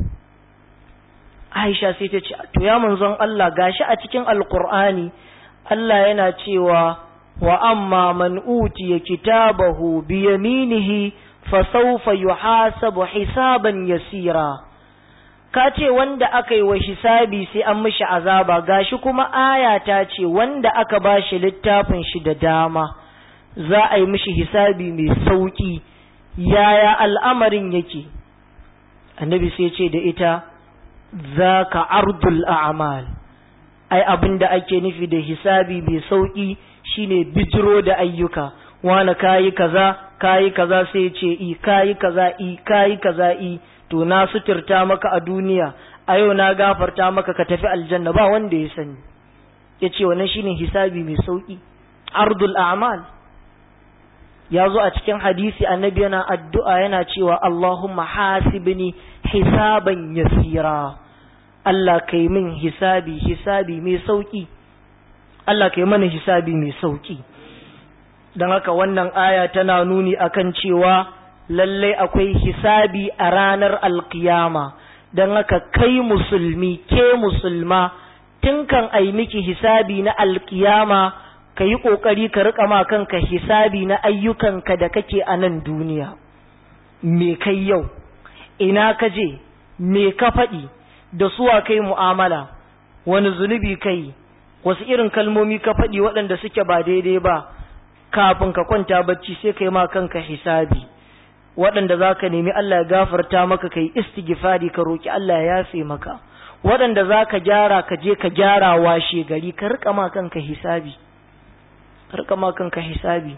aisha sai ta ce to ya manzon Allah gashi a cikin alkur'ani Allah yana cewa wa amma man utiya kitabahu bi yaminihi fa sawfa yuhasabu hisaban yasira ka ce wanda aka yi wa hisabi sai an mishi azaba gashi kuma aya ta ce wanda aka ba shi littafin shi da dama za a yi mishi hisabi mai sauki yaya al'amarin yake annabi sai ce da ita za ka ardul a'mal ai abin da ake nufi da hisabi mai sauki shine bijiro da ayyuka wani kayi kaza kayi kaza sai ce i kayi kaza i kayi kaza i to na suturta maka a duniya a yau na gafarta maka ka tafi aljanna ba wanda ya sani ya ce wannan shine hisabi mai sauki ardul a'mal ya zo a cikin hadisi annabi yana addu'a yana cewa Allahumma hasibni hisaban yasira Allah kai min hisabi hisabi mai sauki Allah kai mana hisabi mai sauki don haka wannan aya tana nuni akan cewa lallai akwai hisabi a ranar alkiyama don haka kai musulmi ke musulma tun kan ai miki hisabi na alkiyama ka yi ƙoƙari ka riƙa ma kanka hisabi na ayyukanka da kake a nan duniya me kai yau ina ka je me ka faɗi da suwa kai mu'amala wani zunubi kai wasu irin kalmomi ka faɗi waɗanda suke ba daidai ba kafin ka kwanta bacci sai kai ma kanka hisabi waɗanda za ka nemi Allah ya gafarta maka kai istighfari ka roki Allah ya yafe maka waɗanda za ka gyara ka je ka gyara washe gari ka rika ma kanka hisabi ka rika ma kanka hisabi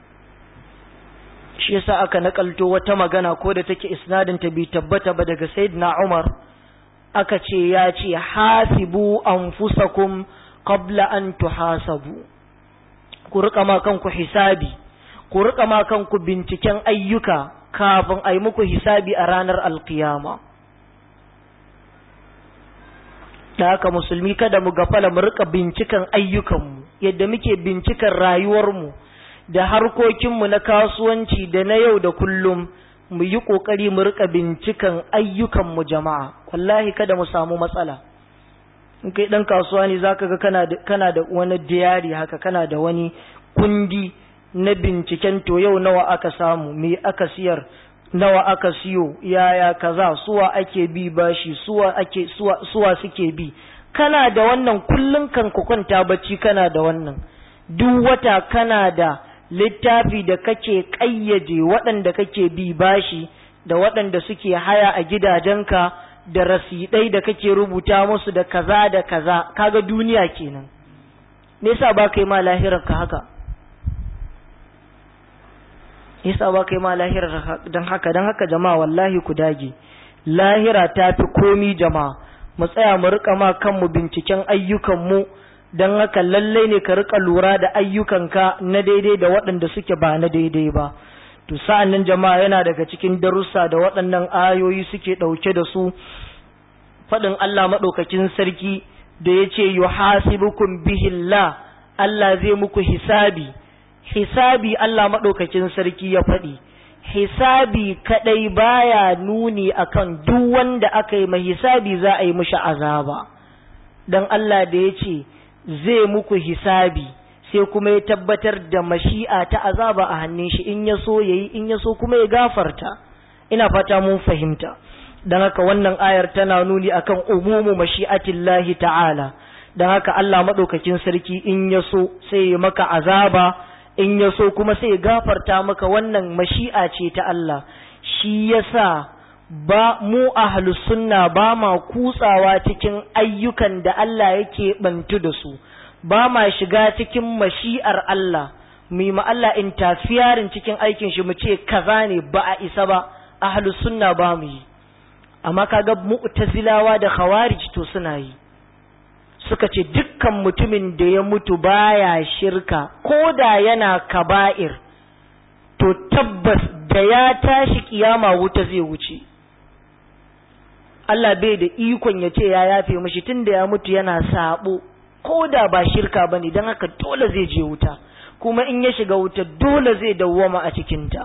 shi yasa aka nakalto wata magana ko da take isnadin ta bi tabbata ba daga sayyidina Umar aka ce ya ce hasibu anfusakum qabla an tuhasabu ku rika ma kanku hisabi ku rika ma kanku binciken ayyuka kafin a yi muku hisabi a ranar alkiyama da haka musulmi kada mu gafala mu rika bincikan ayyukanmu yadda muke bincikan rayuwarmu da harkokinmu na kasuwanci da na yau da kullum mu yi ƙoƙari mu rika bincikan ayyukanmu jama'a wallahi kada mu samu matsala in kai ɗan kasuwa ne za ka ga kana da, kana da wani diyari haka kana da wani kundi na binciken to yau nawa aka samu me aka siyar nawa aka siyo yaya kaza suwa ake bi bashi suwa ake suwa, suwa suke bi kana da wannan kullun kan ku kwanta bacci kana da wannan duk wata kana da littafi da kake ƙayyade waɗanda kake bi bashi da waɗanda suke haya a gidajenka da rasidai da kake rubuta musu da kaza da kaza kaga duniya kenan me yasa ba kai ma lahirar ka haka yasa ba kai ma lahirar dan haka dan haka jama'a wallahi ku dage lahira ta fi komi jama'a mu tsaya mu rika ma kanmu binciken ayyukan mu don haka lallai ne ka rika lura da ayyukanka na daidai da waɗanda suke ba na daidai ba to sa'an nan jama'a yana daga cikin darussa da waɗannan ayoyi suke ɗauke da su faɗin Allah maɗaukakin sarki da ya ce yuhasibukum bihillah Allah zai muku hisabi hisabi Allah maɗaukakin sarki ya faɗi hisabi kaɗai baya nuni akan duk wanda aka yi mai hisabi za a yi mishi azaba don Allah da ya ce zai muku hisabi sai kuma ya tabbatar da mashi'a ta azaba a hannun shi in ya so yayi in ya so kuma ya gafarta ina fata mun fahimta dan haka wannan ayar tana nuni akan umumu mashi'atillahi ta'ala dan haka Allah madaukakin sarki in ya so sai ya maka azaba in ya so kuma sai ya gafarta maka wannan mashi'a ce ta Allah shi yasa ba mu ahlus sunna ba ma kutsawa cikin ayyukan da Allah yake bantu da su ba ma shiga cikin mashi'ar Allah mu yi Allah interfering cikin aikin shi mu ce kaza ne ba a isa ba ahlus sunna ba mu yi amma kaga mu'tazilawa da khawarij to suna yi suka ce dukkan mutumin da ya mutu baya shirka ko da yana kaba'ir to tabbas da ya tashi kiyama wuta zai wuce Allah bai da ikon ya ce ya yafe mashi tun da ya mutu yana sabo ko da ba shirka ba ne don haka dole zai je wuta kuma in ya shiga wuta dole zai dawwama a cikinta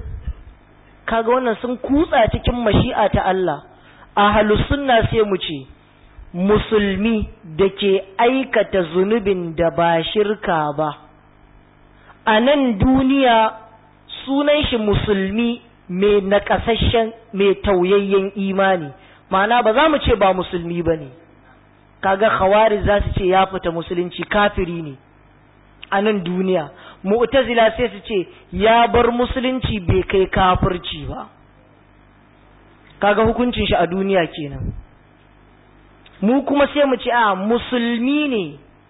kaga wannan sun kutsa cikin mashi'a ta Allah a sunna sai mu ce musulmi da ke aikata zunubin da ba shirka ba a nan duniya sunan shi musulmi mai nakasashen mai tauyayyen imani ma'ana ba za mu ce ba musulmi ba ne kaga khawari za su ce ya fita musulunci kafiri ne a nan duniya mu'tazila sai su ce ya bar musulunci bai kai kafirci ba kaga hukuncin shi a duniya kenan mu kuma sai mu ce a musulmi ne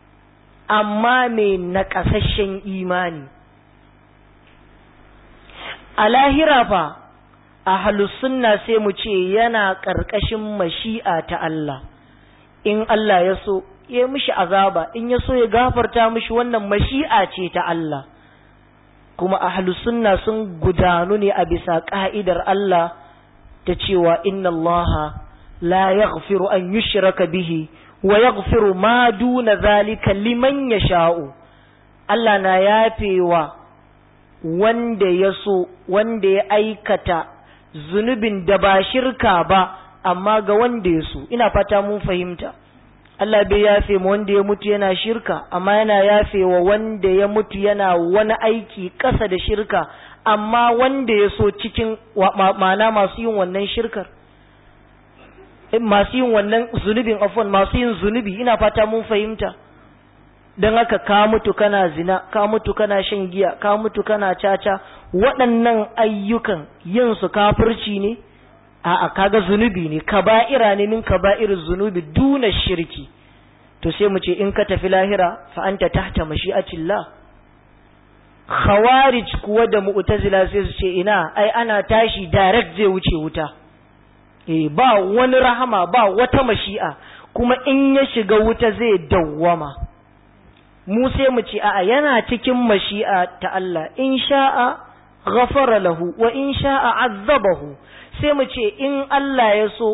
amma mai naƙasasshen imani a lahira fa a sunna sai mu ce yana ƙarƙashin mashi'a ta Allah in Allah ya so ya mishi azaba in ya so ya gafarta mishi wannan mashi'a ce ta Allah kuma ahlus sunna sun gudanu ne a bisa ka'idar Allah ta cewa inna Allah la yaghfiru an yushraka bihi wa yaghfiru ma duna zalika liman yasha'u Allah na yafewa wanda ya so wanda ya aikata zunubin da ba shirka ba amma ga wanda ya so ina fata mun fahimta Allah bai yafe ma wanda ya mutu yana shirka amma yana yafe wa wanda ya mutu yana wani aiki ƙasa da shirka amma wanda ya so cikin ma'ana masu yin wannan shirkar masu yin wannan zunubin afon masu yin zunubi ina fata mun fahimta don haka ka mutu kana zina ka mutu kana shan giya ka mutu kana caca waɗannan ayyukan yin su kafirci ne a'a kaga zunubi ne kaba'ira ne min kaba'ir zunubi duna shirki to sai mu ce in ka tafi lahira fa anta tahta mashi'atillah khawarij kuwa da mu'tazila sai su ce ina ai ana tashi direct zai wuce wuta eh ba wani rahama ba wata mashi'a kuma in ya shiga wuta zai dawwama mu sai mu ce a'a yana cikin mashi'a ta Allah in sha'a ghafara lahu wa in sha'a azzabahu sai mu ce in Allah ya so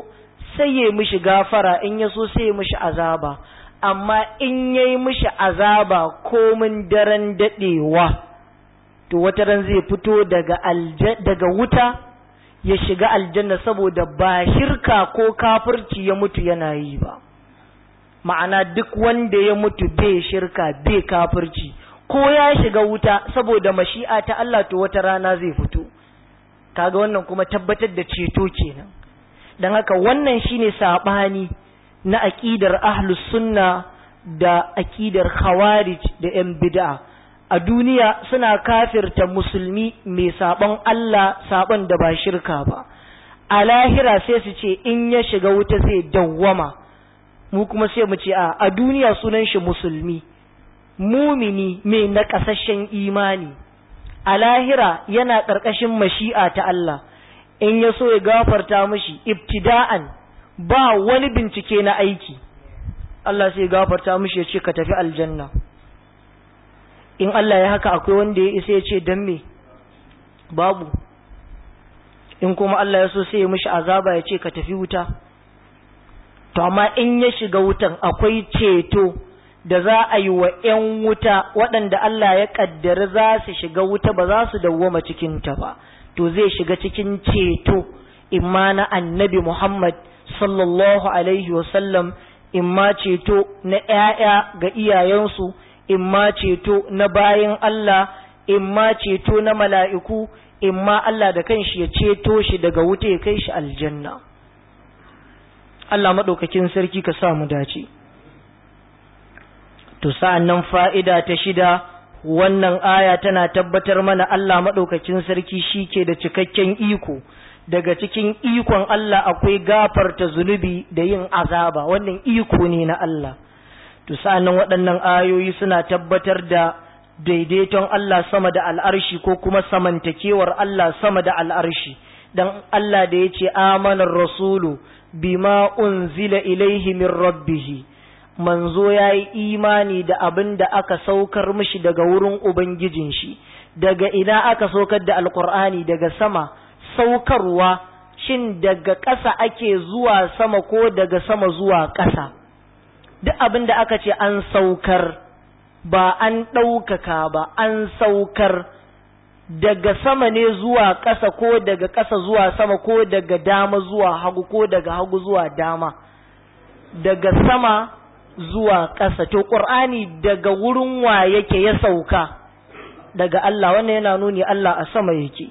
sai ya mishi gafara in ya so sai ya mishi azaba amma in ya yi mishi azaba komin daren daɗewa to wata ran zai fito daga, daga wuta ya shiga aljanna saboda ba shirka ko kafirci ya mutu yana yi ba ma'ana duk wanda ya mutu bai shirka bai kafirci ko ya shiga wuta saboda mashi'a ta Allah to wata rana zai fito kaga wannan kuma tabbatar da ceto kenan dan haka wannan shine sabani na aqidar ahlus sunna da aqidar khawarij da yan bid'a a duniya suna kafirta musulmi mai saban Allah saban da ba shirka ba a lahira sai su ce in ya shiga wuta zai dawwama mu kuma sai mu ce a a duniya sunan shi musulmi mumini mai naƙasashen imani a lahira yana ƙarƙashin mashi'a ta Allah in ya so ya gafarta mishi ibtida'an ba wani bincike na aiki Allah sai gafarta mishi ya ce ka tafi aljanna in Allah ya haka akwai wanda ya isa ya ce dan me babu in kuma Allah ya so sai ya mishi azaba ya ce ka tafi wuta to amma in ya shiga wutan akwai ceto da za a yi wa ‘yan wuta waɗanda Allah ya ƙaddari za su shiga wuta ba za su dawwama cikinta ba to zai shiga cikin ceto imma na annabi Muhammad sallallahu alaihi wasallam imma ceto na ‘ya'ya ga iyayensu imma ceto na bayan Allah imma ceto na mala'iku imma Allah da kanshi ya ceto shi daga wuta ya kai shi aljanna Allah maɗaukakin sarki ka sa mu dace to sa'an nan fa'ida ta shida wannan aya tana tabbatar mana Allah maɗaukakin sarki shi ke da cikakken iko daga cikin ikon Allah akwai gafarta zunubi da yin azaba wannan iko ne na Allah to sa'an nan waɗannan ayoyi suna tabbatar da daidaiton Allah sama da al'arshi ko kuma samantakewar Allah sama da al'arshi dan Allah da ya ce amanar rasulu bima unzila ilaihi min rabbihi manzo ya yi imani da abin da aka saukar mishi daga wurin ubangijin shi daga ina aka saukar da alkur'ani daga sama saukarwa shin daga ƙasa ake zuwa sama ko daga sama zuwa ƙasa duk abin da aka ce an saukar ba an ɗaukaka ba an saukar daga sama ne zuwa ƙasa ko daga ƙasa zuwa sama ko daga dama zuwa hagu ko daga hagu zuwa dama daga sama zuwa ƙasa to ƙur'ani daga wurin wa yake ya sauka daga Allah wannan yana nuni Allah a sama yake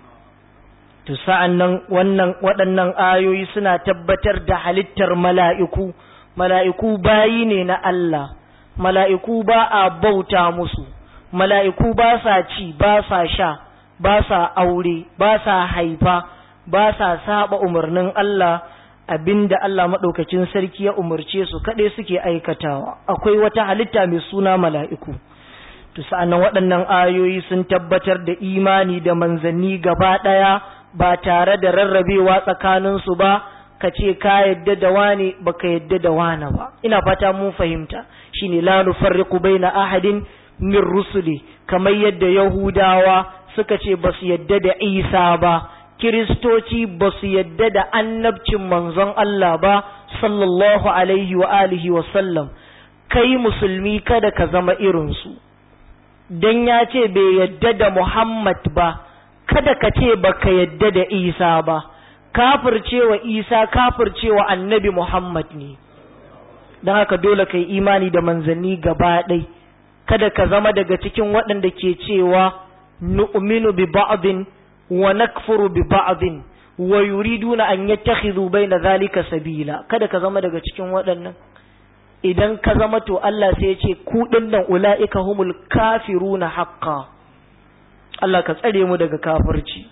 to sa'an nan wannan waɗannan ayoyi suna tabbatar da halittar mala'iku mala'iku bayi ne na Allah mala'iku ba a bauta musu mala'iku ba sa ci ba sa sha ba sa aure ba sa haifa ba sa saba umarnin Allah abinda Allah maɗaukacin sarki ya umarce su kaɗai suke aikatawa akwai wata halitta mai suna mala'iku to sa'annan waɗannan ayoyi sun tabbatar da imani da manzanni gaba ɗaya ba tare da rarrabewa tsakaninsu ba ka ce ka yadda da wane ba ka yadda da wane ba ina fata mun fahimta shine la nufarriqu baina ahadin min rusuli kamar yadda yahudawa suka ce ba su yadda da isa ba kiristoci ba su yadda da annabcin manzon Allah ba sallallahu alaihi wa alihi wa sallam kai musulmi kada ka zama irinsu don ya ce bai yadda da Muhammad ba kada ka ce ba ka yadda da Isa ba kafircewa Isa kafircewa annabi Muhammad ne don haka dole ka yi imani da manzanni gaba ɗai kada ka zama daga cikin waɗanda ke cewa nu'minu bi ba'din wa nakfuru bi ba'din wa yuriduna an yattakhidhu baina zalika sabila kada ka zama daga cikin waɗannan idan ka zama to Allah sai ya ce ku dinnan ulaika humul kafiruna haqqan Allah ka tsare mu daga kafirci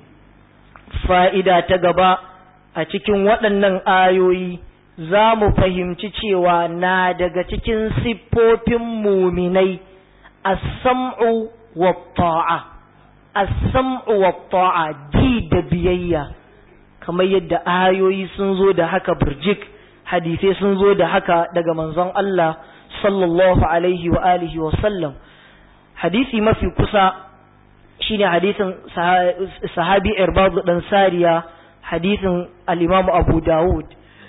fa'ida ta gaba a cikin waɗannan ayoyi za mu fahimci cewa na daga cikin siffofin muminai as-sam'u wa ta'a as-sam'u wa ta'a ji da biyayya kamar yadda ayoyi sun zo da haka burjik hadisai sun zo da haka daga manzon Allah sallallahu alaihi wa alihi wa sallam hadisi mafi kusa shine hadisin sahabi irbadu dan sariya hadisin al-imamu abu dawud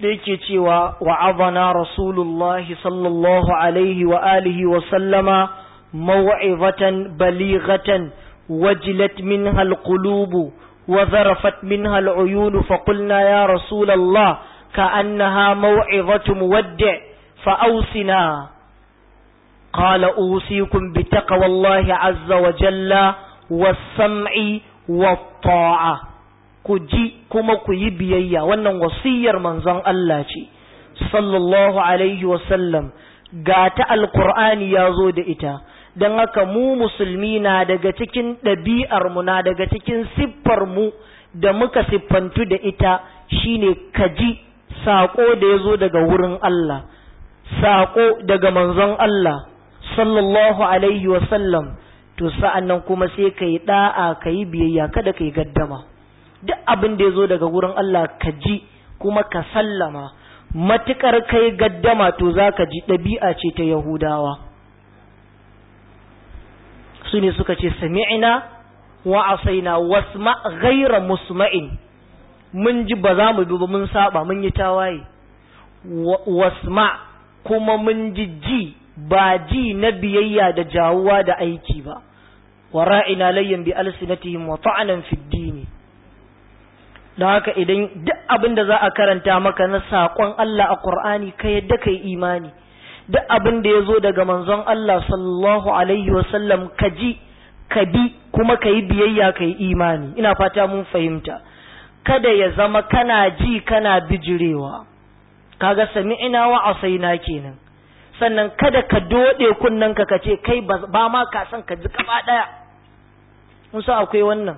da yake cewa wa'azana rasulullahi sallallahu alaihi wa alihi wa sallama maw'izatan balighatan wajilat minha alqulubu wa zarafat minha al'uyun fa qulna ya rasulallah ka'annaha maw'izatu muwaddi' fa awsina قال أوصيكم بتقوى الله عز وجل والسمع والطاعة كجي كما كي بيايا wannan wasiyar manzon Allah ce sallallahu alaihi wasallam ga ta alqur'ani yazo da ita dan haka mu musulmi na daga cikin ɗabi'ar mu na daga cikin siffar mu da muka siffantu da ita shine kaji sako da yazo daga wurin Allah sako daga manzon Allah sallallahu alaihi sallam to sa'an nan kuma sai ka yi ɗa'a ka yi biyayya kada ka yi gaddama duk abin da ya zo daga wurin Allah ka ji kuma ka sallama matuƙar ka yi gaddama to za ka ji ɗabi'a ce ta yahudawa su ne suka ce sami'ina wa asaina wasma ghaira musma'in mun ji ba za mu bi ba mun saba mun yi tawaye wasma kuma mun ji ji ba ji na biyayya da jawuwa da aiki ba wa ra'ina layyan bi alsinatihim wa ta'anan fi dini don haka idan duk abin da za a karanta maka na saƙon Allah a Qur'ani ka yadda kai imani duk abin da ya zo daga manzon Allah sallallahu alaihi wa sallam ka ji ka bi kuma ka yi biyayya ka yi imani ina fata mun fahimta kada ya zama kana ji kana bijirewa kaga sami'ina wa asaina kenan sannan kada ka dode kunnanka ka ce kai ba ma ka san ka ji gaba daya musa akwai wannan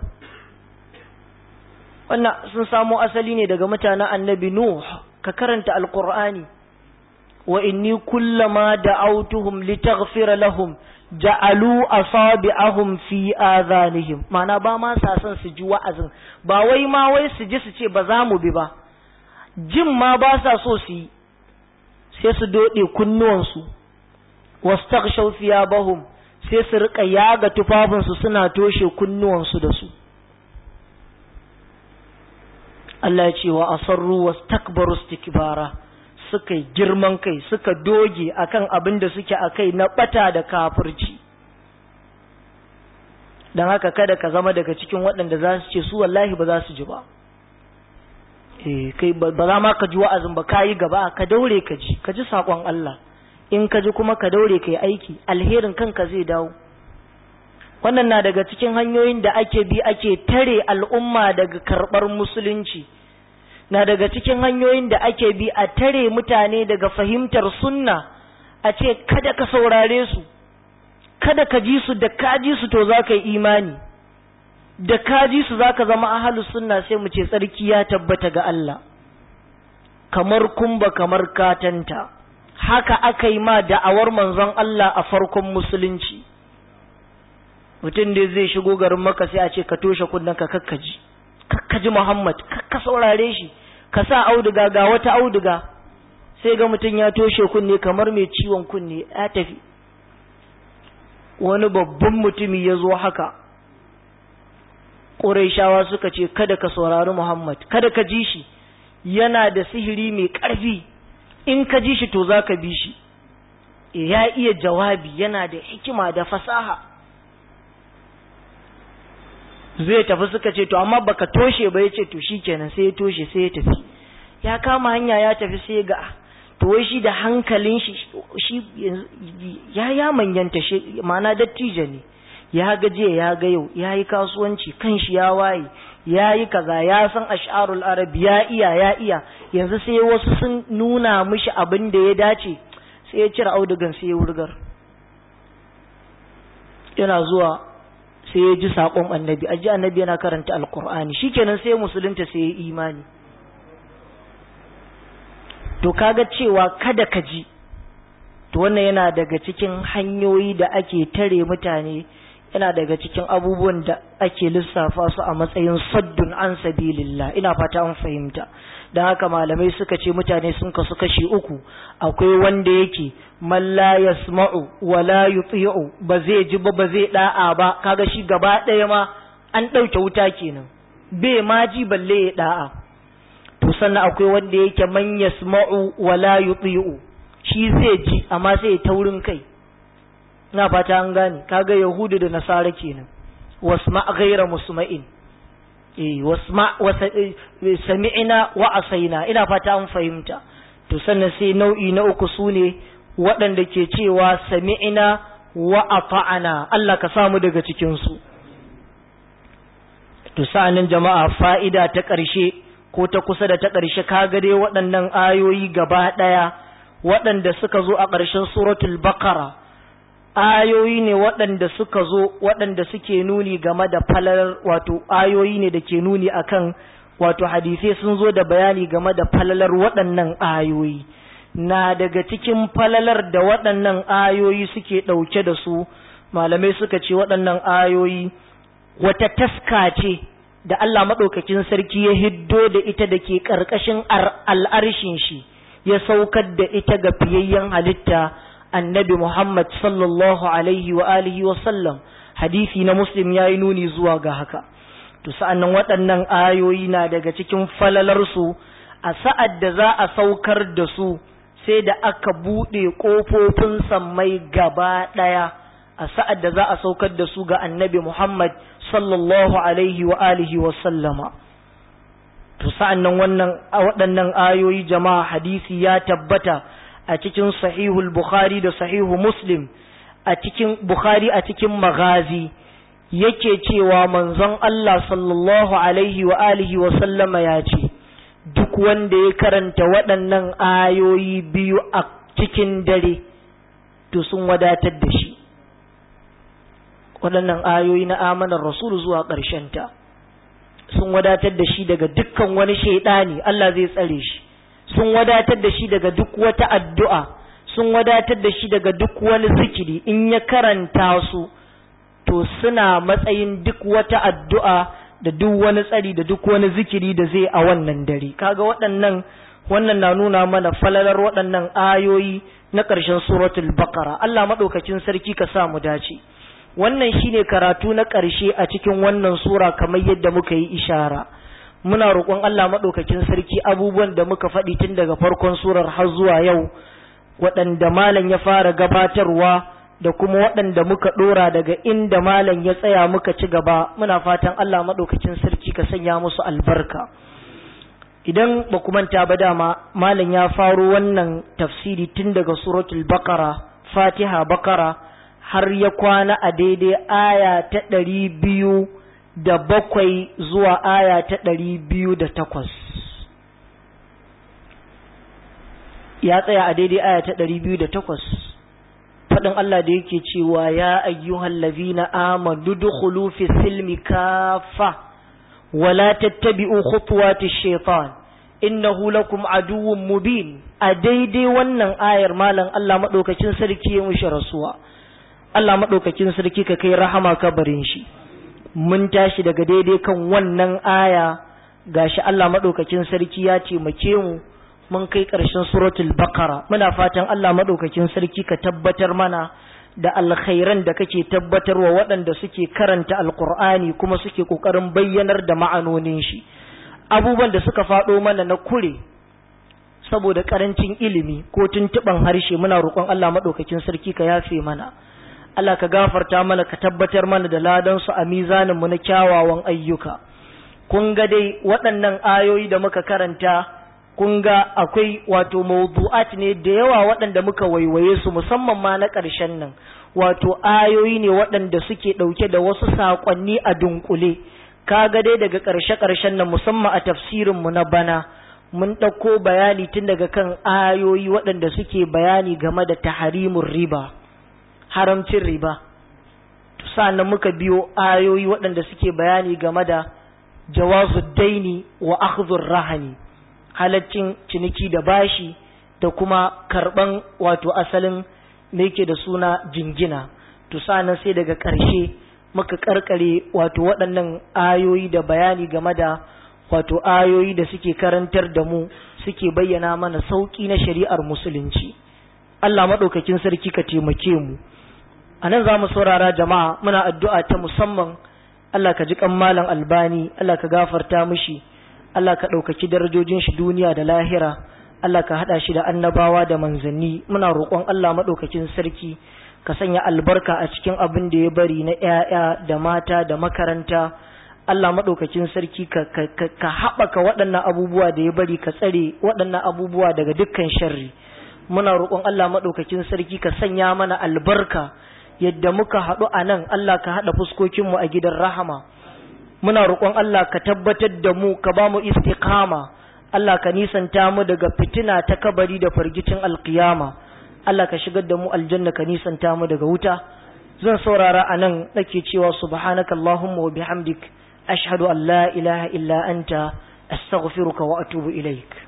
wannan sun samo asali ne daga mutanen annabi nuh ka karanta alqur'ani wa inni kullama da'awtuhum litaghfira lahum ja'alu asabi'ahum fi adhanihim mana ba ma sa son su ji wa'azin ba wai ma wai su ji su ce ba za mu bi ba jin ma ba sa so su yi sai su doɗe kunnuwansu wastaghshaw thiyabahum sai su rika yaga tufafinsu suna toshe kunnuwansu da su Allah ya ce wa asarru wastakbaru istikbara suka girman kai suka doge akan abin da suke akai na bata da kafirci dan haka kada ka zama daga cikin waɗanda za su ce su wallahi ba za su ji ba eh kai ba za ma ka ji wa'azin ba ka yi gaba ka daure ka ji ka ji saƙon Allah in ka ji kuma ka daure ka yi aiki alherin kanka zai dawo wannan na daga cikin hanyoyin da ake bi ake tare al'umma daga karɓar musulunci na daga cikin hanyoyin da ake bi a tare mutane daga fahimtar sunna a ce kada ka saurare su kada ka ji su da ka ji su to za ka yi imani da kaji su zaka zama ahlus sunna sai mu ce tsarki ya tabbata ga Allah kamar kumba kamar katanta haka aka yi ma da'awar manzon Allah a farkon musulunci mutum da zai shigo garin maka sai a ce ka toshe kunnen ka kakkaji kakkaji Muhammad kakka saurare shi ka sa auduga ga wata auduga sai ga mutum ya toshe kunne kamar mai ciwon kunne ya tafi wani babban mutumi ya zo haka Ƙuraishawa suka ce kada ka saurari Muhammad kada ka ji shi yana da sihiri mai ƙarfi in ka ji shi to za ka bi shi ya iya jawabi yana da hikima da fasaha zai tafi suka ce to amma baka toshe ba ya ce to shi kenan sai ya toshe sai ya tafi ya kama hanya ya tafi sai ga to wai shi da hankalin shi shi ya ya manyanta shi ma'ana dattijo ne ya ga jiya ya ga yau ya yi kasuwanci kan shi ya waye ya yi kaza ya san ash'arul arab ya iya ya iya yanzu sai wasu sun nuna mishi abin da ya dace sai ya cire audugan sai ya wurgar yana zuwa sai ya ji saƙon annabi aji annabi yana karanta alkur'ani shikenan sai musulunta sai ya imani to kaga cewa kada ka ji to wannan yana daga cikin hanyoyi da ake tare mutane yana daga cikin abubuwan da ake lissafa su a matsayin saddun an sabilillah ina fata an fahimta don haka malamai suka ce mutane sun kasu kashi uku akwai wanda yake man la yasma'u wa la yuti'u ba zai ji ba ba zai da'a ba kaga shi gaba ɗaya ma an ɗauke wuta kenan bai ma ji balle ya da'a to sannan akwai wanda yake man yasma'u wa la yuti'u shi zai ji amma sai ya taurin kai ina fata an gane kaga yahudu da nasara kenan wasma ghayra musma'in eh wasma sami'na wa asaina ina fata an fahimta to sannan sai nau'i na uku sune waɗanda ke cewa sami'na wa ata'ana Allah ka samu daga cikin su to sa'anin jama'a fa'ida ta ƙarshe ko ta kusa da ta ƙarshe kaga dai waɗannan ayoyi gaba ɗaya waɗanda suka zo a ƙarshen suratul bakara ayoyi ne waɗanda suka zo waɗanda suke nuni game da falalar wato ayoyi ne da ke nuni akan wato hadisai sun zo da bayani game da falalar waɗannan ayoyi na daga cikin falalar da waɗannan ayoyi suke ɗauke da su malamai suka ce waɗannan ayoyi wata taska ce da Allah maɗaukakin sarki ya hiddo da ita da ke ƙarƙashin al'arshin shi ya saukar da ita ga fiyayyen halitta annabi Muhammad sallallahu alaihi wa alihi wa sallam hadisi na muslim ya yi nuni zuwa ga haka to sa'annan waɗannan ayoyi na daga cikin falalarsu a sa'ad da za a saukar da su sai da aka buɗe ƙofofin sammai gaba ɗaya a sa'ad da za a saukar da su ga annabi Muhammad sallallahu alaihi wa alihi wa sallama. To sa'an nan wannan waɗannan ayoyi jama'a hadisi ya tabbata a cikin sahihul Bukhari da sahihu Muslim a cikin Bukhari a cikin magazi yake cewa manzon Allah sallallahu alaihi wa alihi wa sallama ya ce, Duk wanda ya karanta waɗannan ayoyi biyu a cikin dare, to sun wadatar da shi. waɗannan ayoyi na amanar rasulu zuwa ta sun wadatar da shi daga dukkan wani shaidani Allah zai tsare shi sun wadatar da shi daga duk wata addu'a sun wadatar da shi daga duk wani zikiri in ya karanta su to suna matsayin duk wata addu'a da duk wani tsari da duk wani zikiri da zai a wannan dare kaga waɗannan wannan na nuna mana falalar waɗannan ayoyi na ƙarshen suratul baqara Allah maɗaukacin sarki ka sa mu dace wannan shine karatu na ƙarshe a cikin wannan sura kamar yadda muka yi ishara muna roƙon Allah maɗaukakin sarki abubuwan da muka faɗi tun daga farkon surar har zuwa yau waɗanda malam ya fara gabatarwa da kuma waɗanda muka ɗora daga inda malam ya tsaya muka ci gaba muna fatan Allah maɗaukakin sarki ka sanya musu albarka idan ba ku manta ba dama malam ya faro wannan tafsiri tun daga suratul bakara fatiha bakara har ya kwana a daidai aya ta ɗari biyu da bakwai zuwa aya ta ɗari biyu da takwas ya tsaya a daidai aya ta ɗari biyu da takwas faɗin Allah da yake cewa ya ayyuhal ladhina amanu dukhulu fi silmi kafa wala tattabi'u khutuwati shaitan innahu lakum aduwwun mubin a daidai wannan ayar malam Allah madaukakin sarki ya mushi rasuwa Allah maɗaukakin sarki ka kai rahama kabarin shi mun tashi daga daidai kan wannan aya gashi Allah maɗaukakin sarki ya taimake mu mun kai ƙarshen suratul baqara muna fatan Allah maɗaukakin sarki ka tabbatar mana da alkhairan da kake tabbatarwa waɗanda suke karanta alkur'ani kuma suke ƙoƙarin bayyanar da ma'anonin shi abubuwan da suka faɗo mana na kure saboda ƙarancin ilimi ko tuntuɓan harshe muna roƙon Allah maɗaukakin sarki ka yafe mana Allah ka gafarta mana ka tabbatar mana da ladansu a mizaninmu na kyawawan ayyuka. Kun ga dai waɗannan ayoyi da muka karanta, kun ga akwai wato mawdu'at ne da yawa waɗanda muka waiwaye su musamman ma na ƙarshen nan, wato ayoyi ne waɗanda suke ɗauke da wasu saƙonni a dunkule. Ka ga dai daga ƙarshe-ƙarshen nan musamman a tafsirinmu na bana, mun ɗauko bayani tun daga kan ayoyi waɗanda suke bayani game da taharimun riba. haramcin riba sa'annan muka biyo ayoyi waɗanda suke bayani game da jawazu daini wa akhdhur rahani halaccin ciniki da bashi da kuma karban wato asalin me yake da suna jingina to sa'annan sai daga ƙarshe muka karkare wato waɗannan ayoyi da bayani game da wato ayoyi da suke karantar da mu suke bayyana mana sauƙi na shari'ar musulunci Allah maɗaukakin sarki ka taimake mu a nan za mu saurara jama'a muna addu'a ta musamman Allah ka ji malam albani Allah ka gafarta mishi Allah ka ɗaukaki darajojin shi duniya da lahira Allah ka haɗa shi da annabawa da manzanni muna roƙon Allah maɗaukakin sarki ka sanya albarka a cikin abin da ya bari na ‘ya'ya da mata da makaranta Allah maɗaukakin sarki ka, ka, ka, ka haɓaka waɗannan abubuwa da ya bari ka tsare waɗannan abubuwa daga dukkan sharri muna roƙon Allah maɗaukakin sarki ka sanya mana albarka yadda muka haɗu a nan Allah ka haɗa fuskokinmu a gidan rahama muna roƙon Allah ka tabbatar da mu ka ba mu istiqama Allah ka nisanta mu daga fitina ta kabari da fargicin alkiyama Allah ka shigar da mu aljanna ka nisanta mu daga wuta zan saurara a nan nake cewa subhanaka allahumma wa bihamdik ashhadu an la ilaha illa anta astaghfiruka wa atubu ilaik